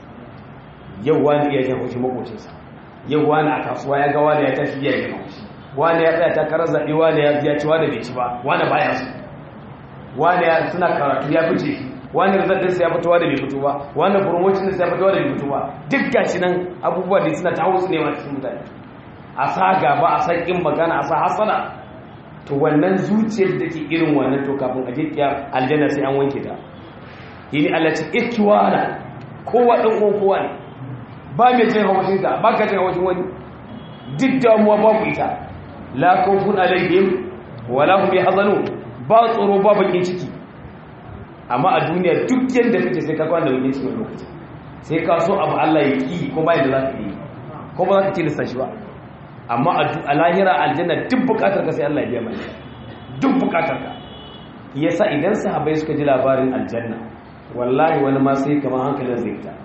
yau wani iya jan haushi makocinsa yau wani a kasuwa ya ga wani ya tashi ya jan haushi wani ya tsaya takarar zaɓe wani ya ci wani bai ci ba wani baya su wani ya suna karatu ya fice shi wani rizaltinsa ya fitowa da bai fito ba wani promotioninsa ya fitowa da bai fito ba duk gashi nan abubuwa da suna ta hausu ne masu mutane a sa gaba a san ƙin magana a sa hasana to wannan zuciyar da ke irin wannan to kafin a jikiya aljanna sai an wanke ta yini Allah ce ikiwana kowa ɗan uwan kowa ne ba mai jin haushin ka ba ka jin haushin wani duk damuwa babu ita la khawfun alaihim wala hum yahzanun ba tsoro ba bakin ciki amma a duniya duk yadda kake sai ka kwana da wajen cikin lokaci sai ka so abu Allah ya ki ko ba yadda za ka yi ko ba za ka tilasta shi ba amma a lahira aljanna duk bukatar ka sai Allah ya biya mai duk bukatar ka yasa idan sahabbai suka ji labarin aljanna wallahi wani ma sai kamar hankalin zai fita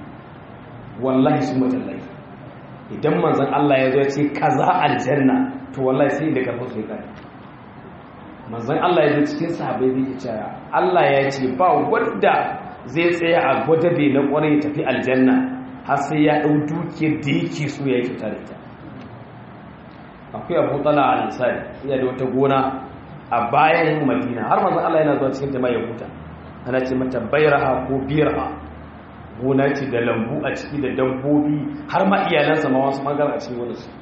wallahi sun matallahi idan manzon Allah ya zo ya ce kaza aljanna to wallahi sai da karfin sai kai manzon Allah ya zo cikin sahabbai zai ce Allah ya ce ba wanda zai tsaya a gwadabe na kwarai tafi aljanna har sai ya dau dukiyar da yake so ya yi kyauta da ita akwai abu tsala a nisari iya da wata gona a bayan madina har manzon Allah yana zuwa cikin jama'a ya huta ana ce mata bayraha ko biyarha gona ce da lambu a ciki da dabbobi har ma iyalansa ma wasu magana a cikin wani su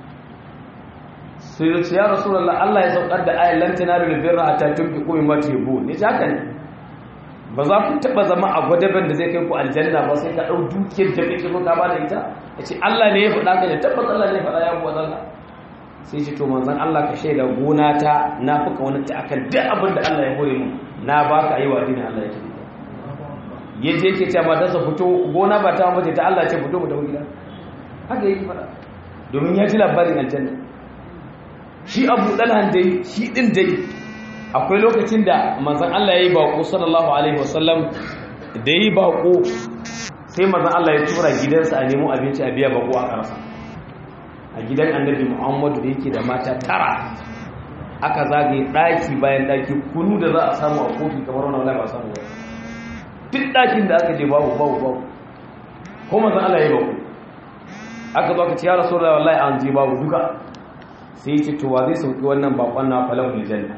sai ya ce ya rasulullah Allah ya saukar da ayat lan tanalu birra hatta tunfiqu mimma tuhibbu ne haka ne ba za ku taba zama a gwadaban da zai kai ku aljanna ba sai ka dau dukiyar da kake so ka ba da ita yace Allah ne ya faɗa ka ne tabbas Allah ne ya faɗa ya bu Allah sai ce to manzon Allah ka shaida gona ta na fuka wani ta akan duk abin da Allah ya hore mu na baka yi wa dinin Allah yake yaje yake cewa matarsa fito gona ba ta mace ta Allah ce fito mu dawo gida haka yake faɗa domin ya ji labarin aljanna shi abu ɗalhan dai shi ɗin dai akwai lokacin da manzon Allah yayi bako sallallahu alaihi wasallam da yi bako sai manzon Allah ya tura gidansa a nemo abinci a biya bako a karsa a gidan annabi Muhammadu da yake da mata tara aka zagaye daki bayan daki kunu da za a samu a kofi kamar wannan wallahi ba samu ba duk dakin da aka je babu babu babu ko manzon Allah ya bako aka zo aka ce ya rasulullahi wallahi an je babu duka sai ya ce to wa zai sauki wannan bakon na falahul janna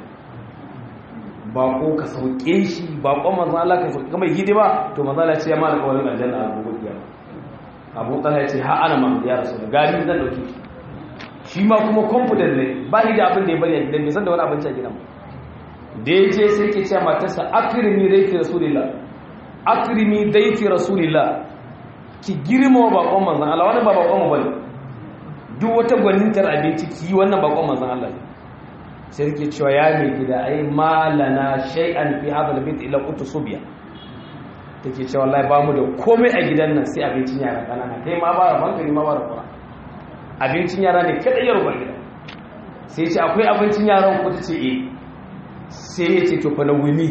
bako ka sauke shi bakon manzo Allah ka sauke mai hidima to manzo Allah ya ce ya malaka wannan aljanna a gobe kiyama Abu Talha ya ce ha ana ma ya rasulullahi gari zan dauke shi shi ma kuma confident ne ba ni da abin da ya bari a gidan bai san da wani abinci a gidan da ya ce sai ke ce matarsa akrimi daiti rasulillah akrimi daiti rasulillah ki girma bakon manzan Allah wani ba bakon mu bane duk wata gwanintar abinci ki yi wannan bakon manzan Allah sai ke cewa ya mai gida ai malana shay'an fi hadha albayt illa qutu subya take cewa wallahi ba mu da komai a gidan nan sai abincin yara kanana kai ma ba hankali ma ba da kura abincin yara ne kada ya rubar gida sai ce akwai abincin yaran ku ta ce eh sai ya ce to fa na wuni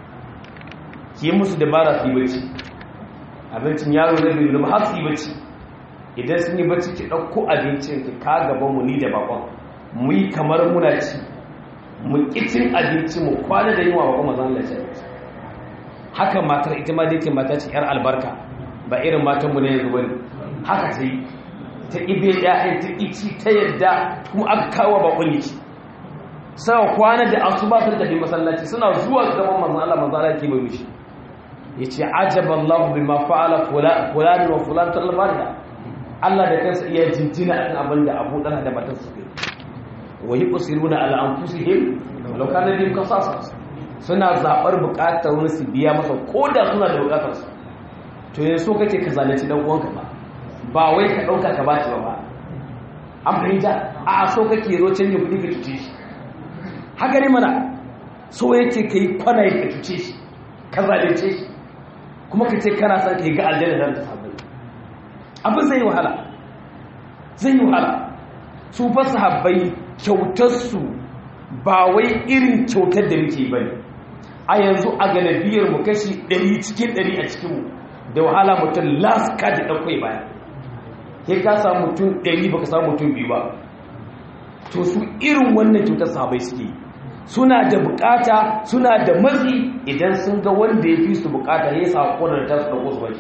ki musu dabara su yi bacci abincin yaro da biyu ba har su yi bacci idan sun yi bacci ki ɗauko abincin ki ka gaban mu ni da bakon mu yi kamar muna ci mu kicin abinci mu kwana da yunwa bakon mazan Allah ya haka matar ita ma dai ke mata ce yar albarka ba irin matan mu ne yanzu bane haka ta yi ta ibe ya'yan ta ici ta yadda kuma aka kawo bakon yi sai kwana da asuba sun tafi masallaci suna zuwa gaban manzon Allah manzon Allah ke bai mishi yace ajaban Allah bima fa'ala fulan wa fulan talbarda Allah da kansa iya jinjina akan abin da Abu Talha da matar su kai wa yusiruna ala anfusihim walau kana bihim qasas suna zabar bukatar wani su biya masa koda suna da bukatar su to yanzu so kake ka zalunci dan uwanka ba ba wai ka dauka ka bashi ba an fahimta a so kake zo canje kudi ka cuce shi haka ne mana so yake kai kwana ka cuce shi ka zalunce shi kuma ka ce kana son ka yi ga aljanna nan ta sahabbai abin zai yi wahala zai yi wahala su fa sahabbai kyautarsu ba wai irin kyautar da muke bane a yanzu a galibiyar mu kashi 100 cikin 100 a cikin mu da wahala mutum last card da kai baya kai ka samu mutum 100 baka samu mutum biyu ba to su irin wannan kyautar sahabbai suke yi suna da bukata suna da matsi idan sun ga wanda ya fi su bukata ya sa konar ta su dauko su bashi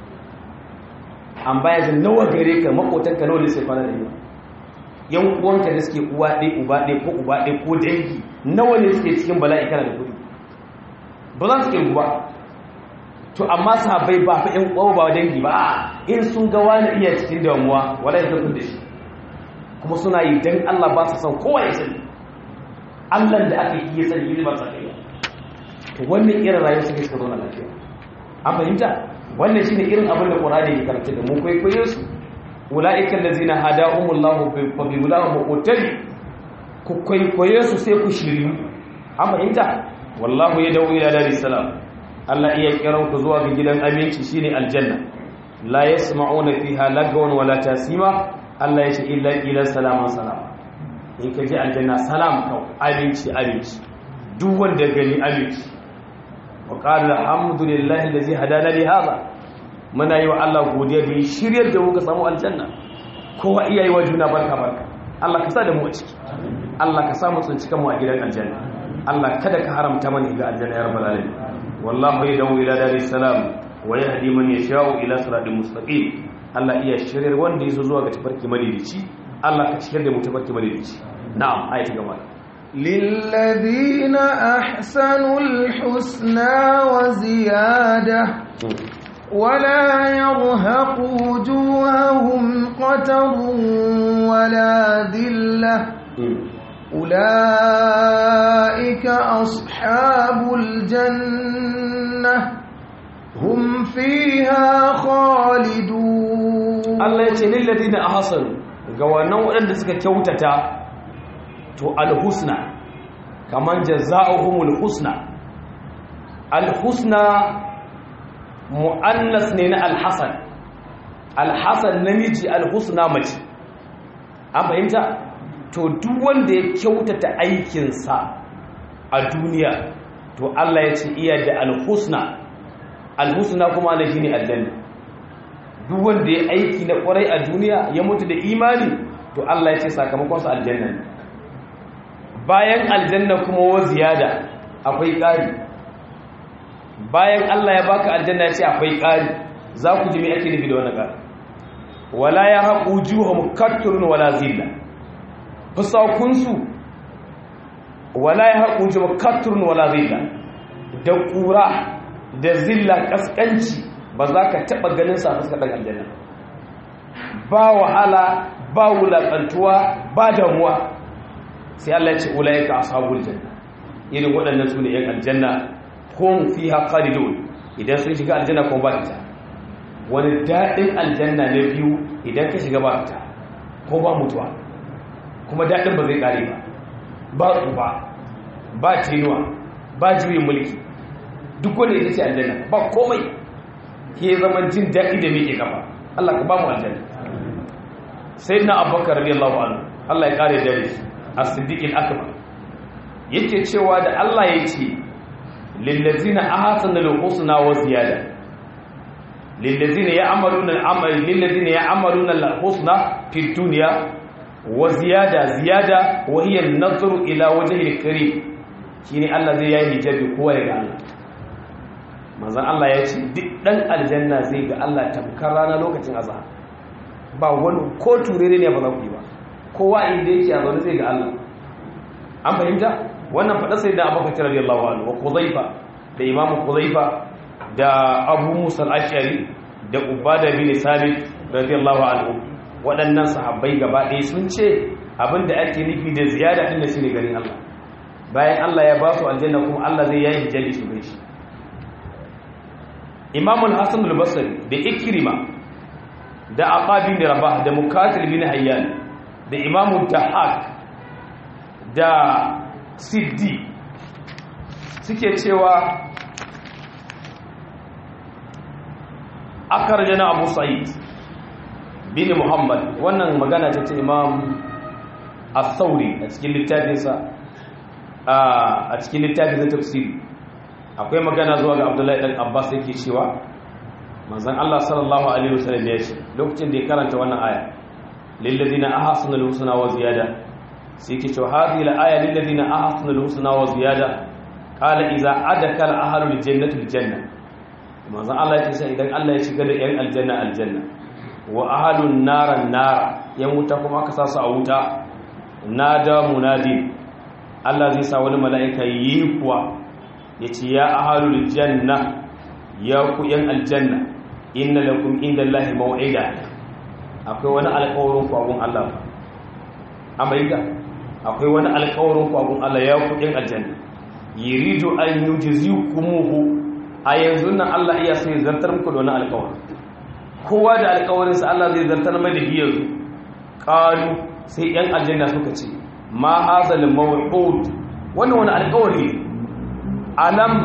an baya jin nawa gare ka makotanka nawa ne sai fara da yawa yan uwanka da suke uwa ɗaya uba ɗaya ko uba ɗaya ko dangi nawa ne suke cikin bala'i kana da kuɗi ba za su kirgu ba to amma sahabbai ba fa yan uwa ba dangi ba in sun ga wani iya cikin damuwa wala ya tafi da shi kuma suna yi dan Allah ba su san kowa ya sani Allah da aka yi ya sani yi ba sa kai to wannan irin rayuwar suke suka zauna lafiya an fahimta wannan shine irin abin da Qur'ani ya karanta da mu kwaikwayo su ulaika allazina hadahumullahu fa bi hudahu muqtadi ku kwaikwayo su sai ku shiri an fahimta wallahu yad'u ila daris salam Allah iya kiran ku zuwa ga gidan aminci shine aljanna la yasma'una fiha lagwan wala tasima Allah ya ce illa ila salama salama in ka ji aljanna salam kau abinci abinci duk wanda gani abinci wa qala alhamdulillahi allazi hadana li hadha muna yi wa Allah godiya da shiryar da muka samu aljanna kowa iya yi wa juna barka barka Allah ka sa da mu a ciki Allah ka sa mu tsinci kanmu a gidan aljanna Allah kada ka haramta mana ga aljanna ya rabbal alamin wallahu yadawu ila daris salam wa yahdi man yasha'u ila siratal mustaqim Allah iya shiryar wanda yaso zuwa ga tafarki madidici Allah ka ciyar da mu tafarki madidici na'am ayati gaba للذين أحسنوا الحسنى وزيادة ولا يرهق وجوههم قتر ولا ذلة أولئك أصحاب الجنة هم فيها خالدون الله يتي للذين أحسنوا ga wannan waɗanda suka kyautata to alhusna kamar jaza'uhumul husna alhusna mu'annas ne na alhasan alhasan namiji alhusna mace an fahimta to duk wanda ya kyautata aikinsa a duniya to Allah ya ce iya da alhusna alhusna kuma ana shine aljanna duk wanda ya aiki na kwarai a duniya ya mutu da imani to Allah ya ce sakamakon sa aljanna ne bayan aljanna kuma wa ziyada akwai ƙari bayan Allah ya baka aljanna ya ce akwai ƙari za ku ji me ake nufi da wannan ƙari wala ya haƙu juhum katturun wala zilla fusakunsu wala ya haƙu juhum katturun wala zilla da ƙura da zilla ƙasƙanci ba za ka taɓa ganin sa fuskar ɗan aljanna ba wahala ba wulaƙantuwa ba damuwa sai Allah ya ce ulaika ashabul janna irin waɗannan su ne yan aljanna hum fiha khalidun idan sun shiga aljanna kuma ba ta wani daɗin aljanna na biyu idan ka shiga ba ta ko ba mutuwa kuma daɗin ba zai ƙare ba ba tsufa ba tinuwa ba juyin mulki duk wanda ita ce aljanna ba komai ke zaman jin daɗi da miƙe kafa Allah ka ba mu aljanna sai na abubakar radiyallahu anhu Allah ya ƙare dare as-siddiq al-akbar yake cewa da Allah ya ce lillazina ahsana al-husna wa ziyada lillazina ya'maluna al-amal lillazina ya'maluna al-husna fi dunya wa ziyada ziyada wa hiya an-nazru ila wajhi al-karim shine Allah zai yi hijabi kowa ya ga Allah manzon Allah ya ce duk dan aljanna zai ga Allah tamkar rana lokacin azhar ba wani ko turere ne ba za ku yi ba kowa inda yake a zaune zai ga Allah an fahimta wannan faɗa sai da abubakar radiyallahu anhu wa kuzaifa da imam kuzaifa da abu musa al-ashari da ubada bin sabit radiyallahu anhu waɗannan sahabbai gaba ɗaya sun ce abinda ake nufi da ziyada din da shine ganin Allah bayan Allah ya ba su aljanna kuma Allah zai yayi hijabi su gai shi imam al-hasan al-basri da ikrima da aqabi bin rabah da mukatil bin hayyan da imam dahak da siddi suke cewa akar jana abu sa'id bin muhammad wannan magana ta ce imam al-sauri a cikin littafinsa a cikin littafinsa tafsiri akwai magana zuwa ga abdullahi dan abbas yake cewa manzon Allah sallallahu alaihi wasallam ya ce lokacin da ya karanta wannan aya lillazina ahsanu al-husna wa ziyada sai ke cewa hadhihi al-aya lil ladina ahsanu al-husna wa ziyada qala idza adaka al-ahlu al-jannati al-janna manzon Allah ya ce idan Allah ya shiga da yan aljanna aljanna wa ahlu an-nar an-nar yan wuta kuma aka sa su a wuta nada munadi Allah zai sa wani mala'ika yi kuwa yace ya ahlu al-janna ya ku yan aljanna inna lakum indallahi maw'ida akwai wani alƙawarin ku abun Allah amerika akwai wani alkawarin kwagun Allah ya kudin aljanna yiridu an yujzikumuhu a yanzu nan Allah iya so ya zartar muku da wani alkawarin kowa da alkawarin sa Allah zai zartar mai da biyar su qalu sai yan aljanna suka ce ma hazal maw'ud wannan wani alkawari alam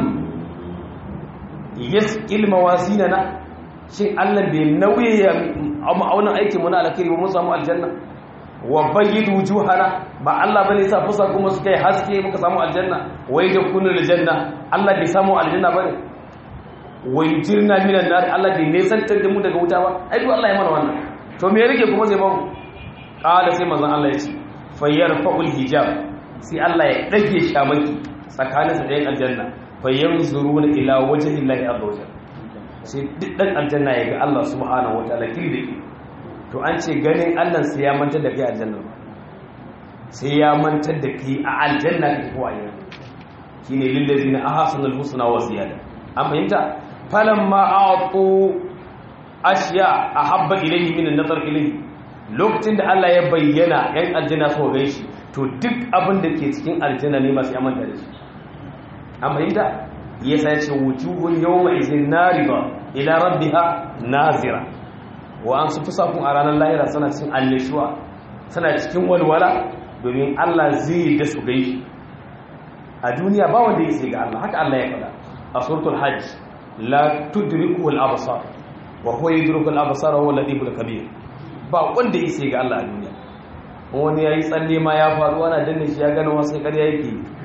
yasqil mawazinana shin Allah bai nauye ya ma'aunin aikin mu na alkhairi ba mu samu aljanna wa bayyid wujuhana ba Allah bane sa fusa kuma suka yi haske muka samu aljanna wai da kunu aljanna Allah bai samu aljanna bane wai jirna minan nar Allah bai nesantar da mu daga wuta ba ai duk Allah ya mana wannan to me rike kuma zai ba mu qala sai manzon Allah ya ce fayyarfa'ul hijab sai Allah ya dage shamaki tsakanin sa da yan aljanna fayanzuruna ila wajhi Allah azza wajalla sai duk dan aljanna ya ga Allah subhanahu wataala kirdi to an ce ganin Allah sai ya mantar da kai aljanna sai ya mantar da kai a aljanna kake ko ayyana shine lillazina ahsanul husna wa ziyada an fahimta falamma a'tu ashiya ahabba ilayhi min an-nazar ilayhi lokacin da Allah ya bayyana yan aljanna so ga shi to duk abin da ke cikin aljanna ne masu yamanta da shi an fahimta yasa ya ce wujuhun yawma izin nariba ila rabbiha nazira wa an su fi sakun a ranar lahira suna cikin allishuwa suna cikin walwala domin Allah zai da su gai a duniya ba wanda ya sai ga Allah haka Allah ya faɗa a suratul hajj la tudriku al absar wa huwa yudriku al absar wa huwa latiful kabir ba wanda ya sai ga Allah a duniya wani yayi tsalle ma ya faru ana danne shi ya gano wasu ƙarya yake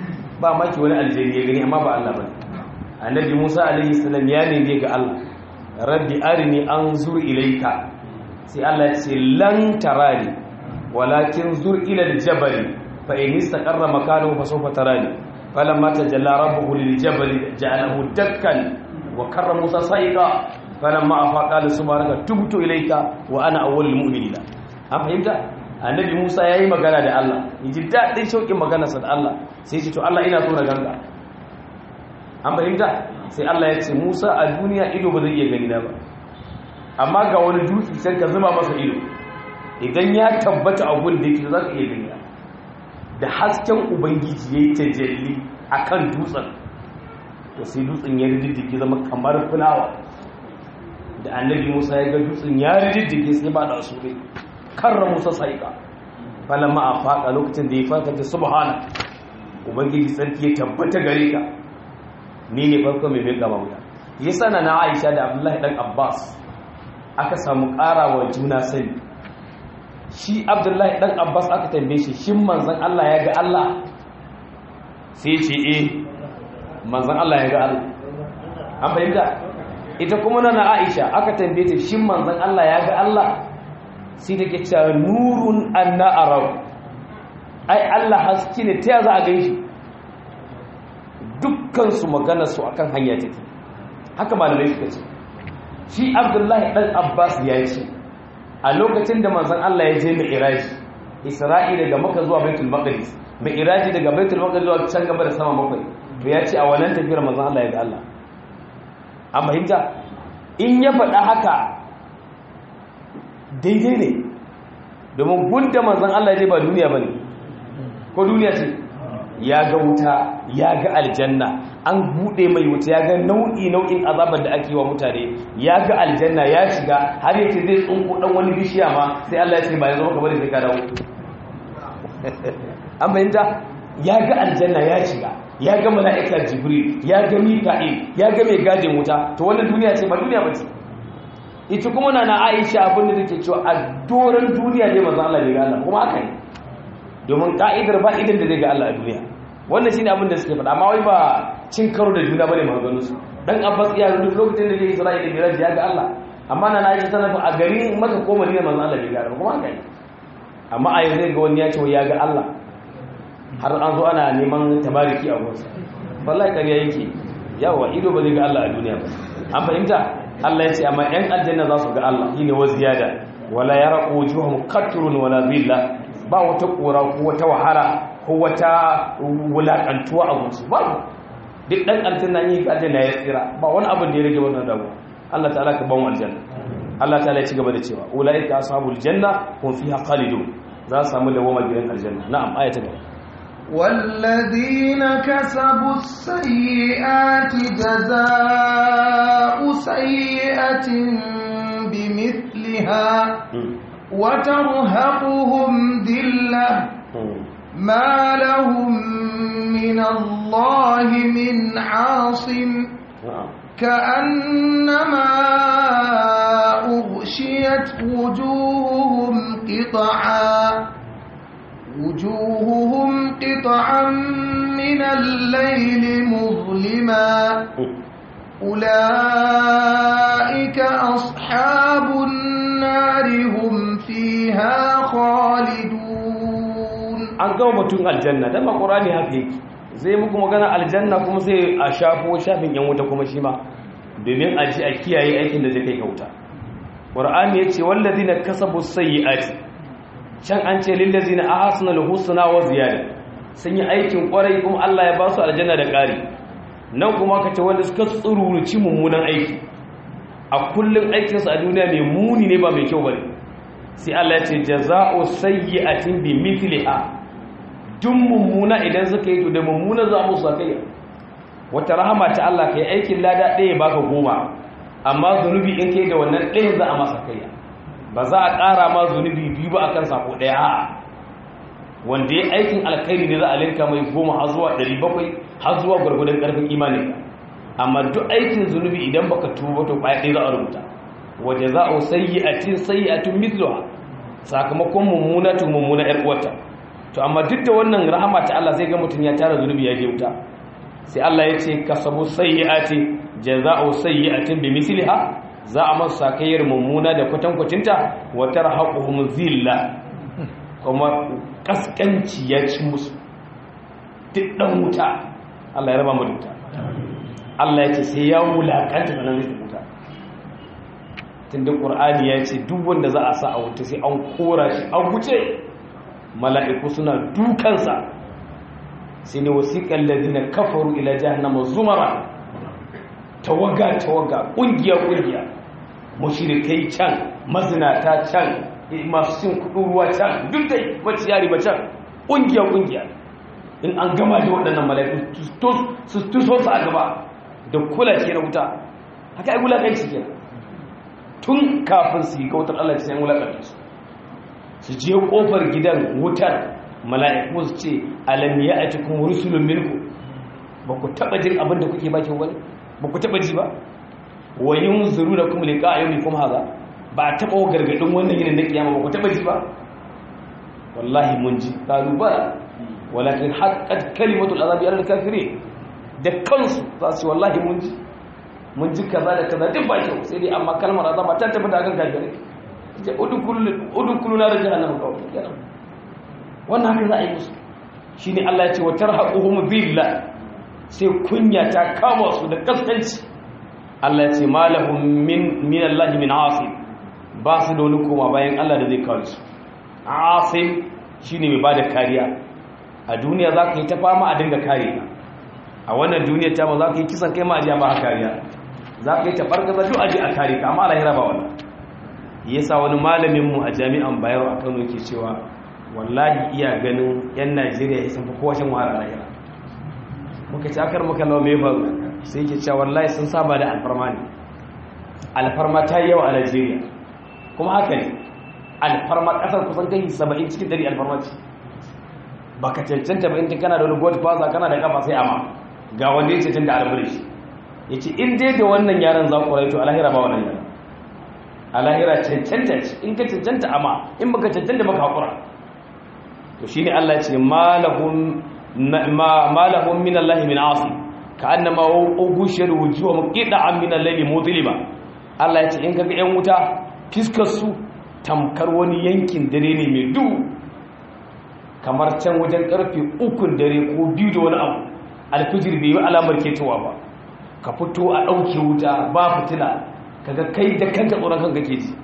ba maki wani aljani ya gani amma ba Allah ba annabi Musa alaihi salam ya nemi ga Allah rabbi arini anzur ilayka sai Allah ya ce lan tarani walakin zur ila aljabal fa in istaqarra makanahu fa sawfa tarani falamma tajalla rabbuhu liljabal ja'alahu dakkan wa karra Musa sa'iqa falamma afaqa qala subhanaka tubtu ilayka wa ana awwalul mu'minina an fahimta annabi Musa yayi magana da Allah yaji dadin shauƙin maganarsa da Allah sai ya ce to Allah ina so na ganka an fahimta sai Allah ya ce Musa a duniya ido ba zai iya gani na ba amma ga wani dutse sai ka zuba masa ido idan ya tabbata a gun da yake za ka iya gani da hasken ubangiji ya yi tajalli a kan dutsen to sai dutsen ya rididdige zama kamar fulawa da annabi musa ya ga dutsen ya rididdige sai ba da su rai karra musa saika falamma a faƙa lokacin da ya farka ta subhana ubangiji sarki ya tabbata gare ka ni ne farko mai mai gaba wuta yasa na na aisha da abdullahi dan abbas aka samu ƙarawa juna sani shi abdullahi dan abbas aka tambaye shi shin manzon Allah ya ga Allah sai ce eh manzon Allah ya ga Allah an fahimta ita kuma na na aisha aka tambaye ta shin manzon Allah ya ga Allah sai take cewa nurun anna arau ai Allah haske ne ta za a ganshi dukkan su magana su akan hanya take haka malamai suka ce shi abdullahi dan abbas ya ce a lokacin da manzon Allah ya je mi'raji isra'i daga makka zuwa baitul maqdis mi'raji daga baitul maqdis zuwa can gaba da sama bakwai to ya ce a wannan tafiyar manzon Allah ya ga Allah an fahimta in ya faɗa haka daidai ne domin gunda manzon Allah ya je ba duniya bane ko duniya ce ya ga wuta ya ga aljanna an bude mai wuta ya ga nau'i nau'in azabar da ake wa mutane ya ga aljanna ya shiga har yace zai tsunko dan wani bishiya ma sai Allah ya ce ba ya zama kamar sai ka dawo an bayyana ya ga aljanna ya shiga ya ga mala'ika jibril ya ga mika'il ya ga mai gadin wuta to wannan duniya ce ba duniya ba ce ita kuma na na Aisha abin da take cewa a doran duniya ne manzo Allah bai ga Allah kuma haka ne domin ka'idar ba idan da zai ga Allah a duniya wannan shine abin da suke faɗa amma wai ba cin karo da juna bane maganganun su dan Abbas ya duk lokacin da zai Isra'ila da Miraj ya ga Allah amma na Aisha tana a garin Makka ko Madina manzo Allah bai ga Allah kuma haka ne amma a yanzu ga wani ya ce ya ga Allah har an zo ana neman tabariki a gunsa wallahi ƙarya yake yawa ido ba zai ga Allah a duniya ba an fahimta Allah ya ce amma ƴan aljanna za su ga Allah shine wa ziyada wala yaraqu wujuhum qatrun wala dhillah ba wata kora ko wata wahala ko wata wulakantuwa a gunsu ba duk dan aljanna yi aljanna ya tsira ba wani abin da ya rage wannan damu Allah ta'ala ka ban aljanna Allah ta'ala ya ci gaba da cewa ulaika ashabul janna hum fiha khalidun za su samu dawama gidan aljanna na'am ayata gaba والذين كسبوا السيئات جزاء سيئة بمثلها وترهقهم ذلة ما لهم من الله من عاصم كأنما أغشيت وجوههم قطعا وجوههم قطعا من الليل مظلما أولئك أصحاب النار هم فيها خالدون an gama batun aljanna dan qur'ani haka yake zai muku magana aljanna kuma sai a shafo shafin yan wuta kuma shi ma domin a ji a kiyaye aikin da zai kai ka wuta qur'ani yace wallazina kasabu sayyi'ati can an ce lillazina ahsanul husna wa ziyada sun yi aikin kwarai kuma Allah ya ba su aljanna da ƙari nan kuma ka ce wanda suka tsururuci mummunan aiki a kullum aikinsu a duniya mai muni ne ba mai kyau bane sai Allah ya ce jaza'u sayyi'atin bi mithliha duk mummuna idan suka yi to da mummuna za mu sakai wata rahama ta Allah kai aikin lada ɗaya baka goma amma zunubi in kai da wannan ɗaya za a masa kai ba za a ƙara ma zunubi biyu ba akan sako ɗaya a wanda ya aikin alkhairi ne za a linka mai goma har zuwa ɗari bakwai har zuwa gwargwadon ƙarfin imanin amma duk aikin zunubi idan baka tuba to ƙwaya ɗaya za a rubuta waje za a sayi a cin sayi a tun mitluwa sakamakon mummuna tun mummuna ‘yar uwata to amma duk da wannan rahama ta Allah sai ga mutum ya tara zunubi ya je wuta sai Allah ya ce kasabu sayyi'ati jaza'u sayyi'atin bi misliha za a masa sakayyar mummuna da kwatankwacinta wa tarhaquhum zilla kuma kaskanci ya ci musu duk dan wuta Allah ya raba mu da wuta Allah ya ce sai ya wulakanta nan zai wuta tunda Qur'ani ya ce duk wanda za a sa a wuta sai an kora shi an wuce mala'iku suna dukansa sai ne wasiƙan ladina kafaru ila jahannama zumara tawaga tawaga ƙungiya ƙungiya mushrikai can mazinata can masu cin kuɗin ruwa can duk dai wacce yari ba can ƙungiya ƙungiya in an gama da waɗannan mala'iku su tuso su a gaba da kula ke na wuta haka ai wulaƙanci ke tun kafin su yi kautar Allah sai wulaƙanta su su je ƙofar gidan wutar mala'iku su ce alam ya a cikin rusulun minku ba ku taɓa jin abin da kuke bakin wani ba ku taɓa ji ba wa yin zuru da kuma liƙa a yau kuma haza ba a taɓa gargaɗin wannan yinin na kiyama ba ku taɓa ji ba wallahi mun ji ƙalu ba walakin haƙƙat kalimatul azabi alal kafire da kansu za su wallahi mun ji mun ji kaza da kaza duk ba kyau sai dai amma kalmar azaba ta tafi da akan kafirai udukulu na da jahannama kawai kenan wannan haka za a yi musu shi ne Allah ya ce wa tarhaquhum billah sai kunya ta kama su da kaskanci Allah ya ce malahum min min Allah min asim ba su da wani koma bayan Allah da zai kawo su asim shine mai bada kariya a duniya za ka yi ta fama a dinga kare ka a wannan duniya ta ma za ka yi kisan kai ma a ba kariya za ka yi ta fargaza duk aje a kare ka amma lahira ba wannan yasa wani malamin mu a jami'an Bayero a Kano yake cewa wallahi iya ganin 'yan najeriya ya sun fi kowashin wahala lahira muka ci akar muka lau mai faru sai ke cewa wallahi sun saba da alfarma ne alfarma ta yi yawa a najeriya kuma haka ne alfarma kasar kusan kai saba'in cikin dari alfarma ce ba ka cancanta ba inda kana da wani god faza kana da kafa sai ama ga wanda ya cancanta da alfari shi ya ce in dai da wannan yaran za ku raito a lahira ba wannan yaran a lahira cancanta ce in ka cancanta ama in baka cancanta baka haƙura to shine Allah ce malahum malahum min Allah min asi ka annama ugushir wujuhum qida'an min al-layli mudliba Allah ya ce in kaga yan wuta fiskar su tamkar wani yankin dare ne mai duhu kamar can wajen karfe ukun dare ko biyu da wani abu alfijir bai yi alamar ketowa ba ka fito a ɗauke wuta ba fitila kaga kai da kanka tsoron kanka ke ji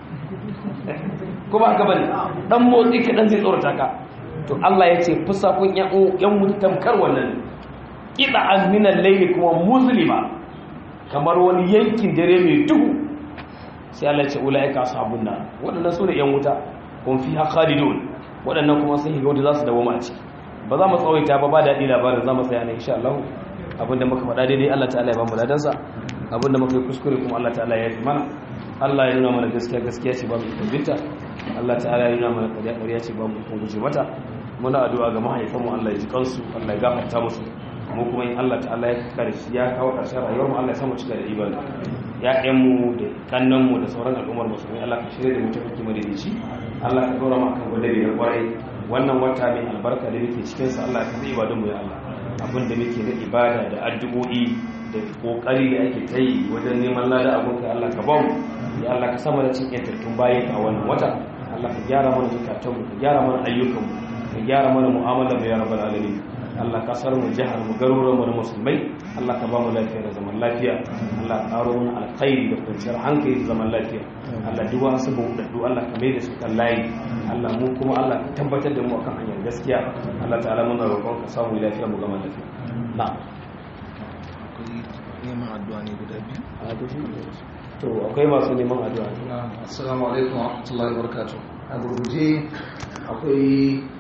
ko ba haka bane dan motsi kaɗan zai tsorata ka to Allah ya ce fusakun yan wuta tamkar wannan ƙiɗa azminan laili kuma musulma kamar wani yankin dare mai duhu sai Allah ya ce ula'ika sabon nan waɗannan su ne yan wuta kun fi khalidun waɗannan kuma sun higa wanda za su dawo a ciki ba za mu tsawaita ba ba daɗi labarin za mu tsaya ne insha Allah abinda muka faɗa daidai Allah ta'ala ya ba mu ladansa abinda muka yi kuskure kuma Allah ta'ala ya yi mana Allah ya nuna mana gaskiya gaskiya ce ba mu kumbinta Allah ta'ala ya nuna mana ƙarya ƙarya ce ba mu guje mata muna addu'a ga mahaifanmu Allah ya ji kansu Allah ya gafarta musu mu kuma in Allah ta'ala ya kare shi ya kawo ƙarshen rayuwar mu Allah ya samu cika da ibada ya mu da kannan mu da sauran al'ummar musulmi Allah ka shirya da mu tafi kima da shi Allah ka dora mu akan gwadabi na kwarai wannan wata mai albarka da muke cikin sa Allah ka zai ibadun mu ya Allah abin da muke na ibada da addu'o'i da kokari da ake ta yi wajen neman lada abun ka Allah ka ba mu ya Allah ka sama da cikin tattun bayan a wannan wata Allah ka gyara mana zukatanmu ka gyara mana ayyukanmu ka gyara mana mu'amalar mu ya rabbal alamin Allah kasar mu jihar mu garuruwan mu na musulmai Allah ka ba mu lafiya da zaman lafiya Allah ka karo mu alkhairi da kwanciyar hankali da zaman lafiya Allah duk wasu bauɗaɗɗu Allah ka mai da su kan layi Allah mu kuma Allah ka tabbatar da mu akan hanyar gaskiya Allah ta'ala muna roƙon ka samu lafiya mu gama lafiya na'am neman addu'a ne guda biyu to akwai masu neman addu'a assalamu alaikum wa rahmatullahi wa barakatuh a gurguje akwai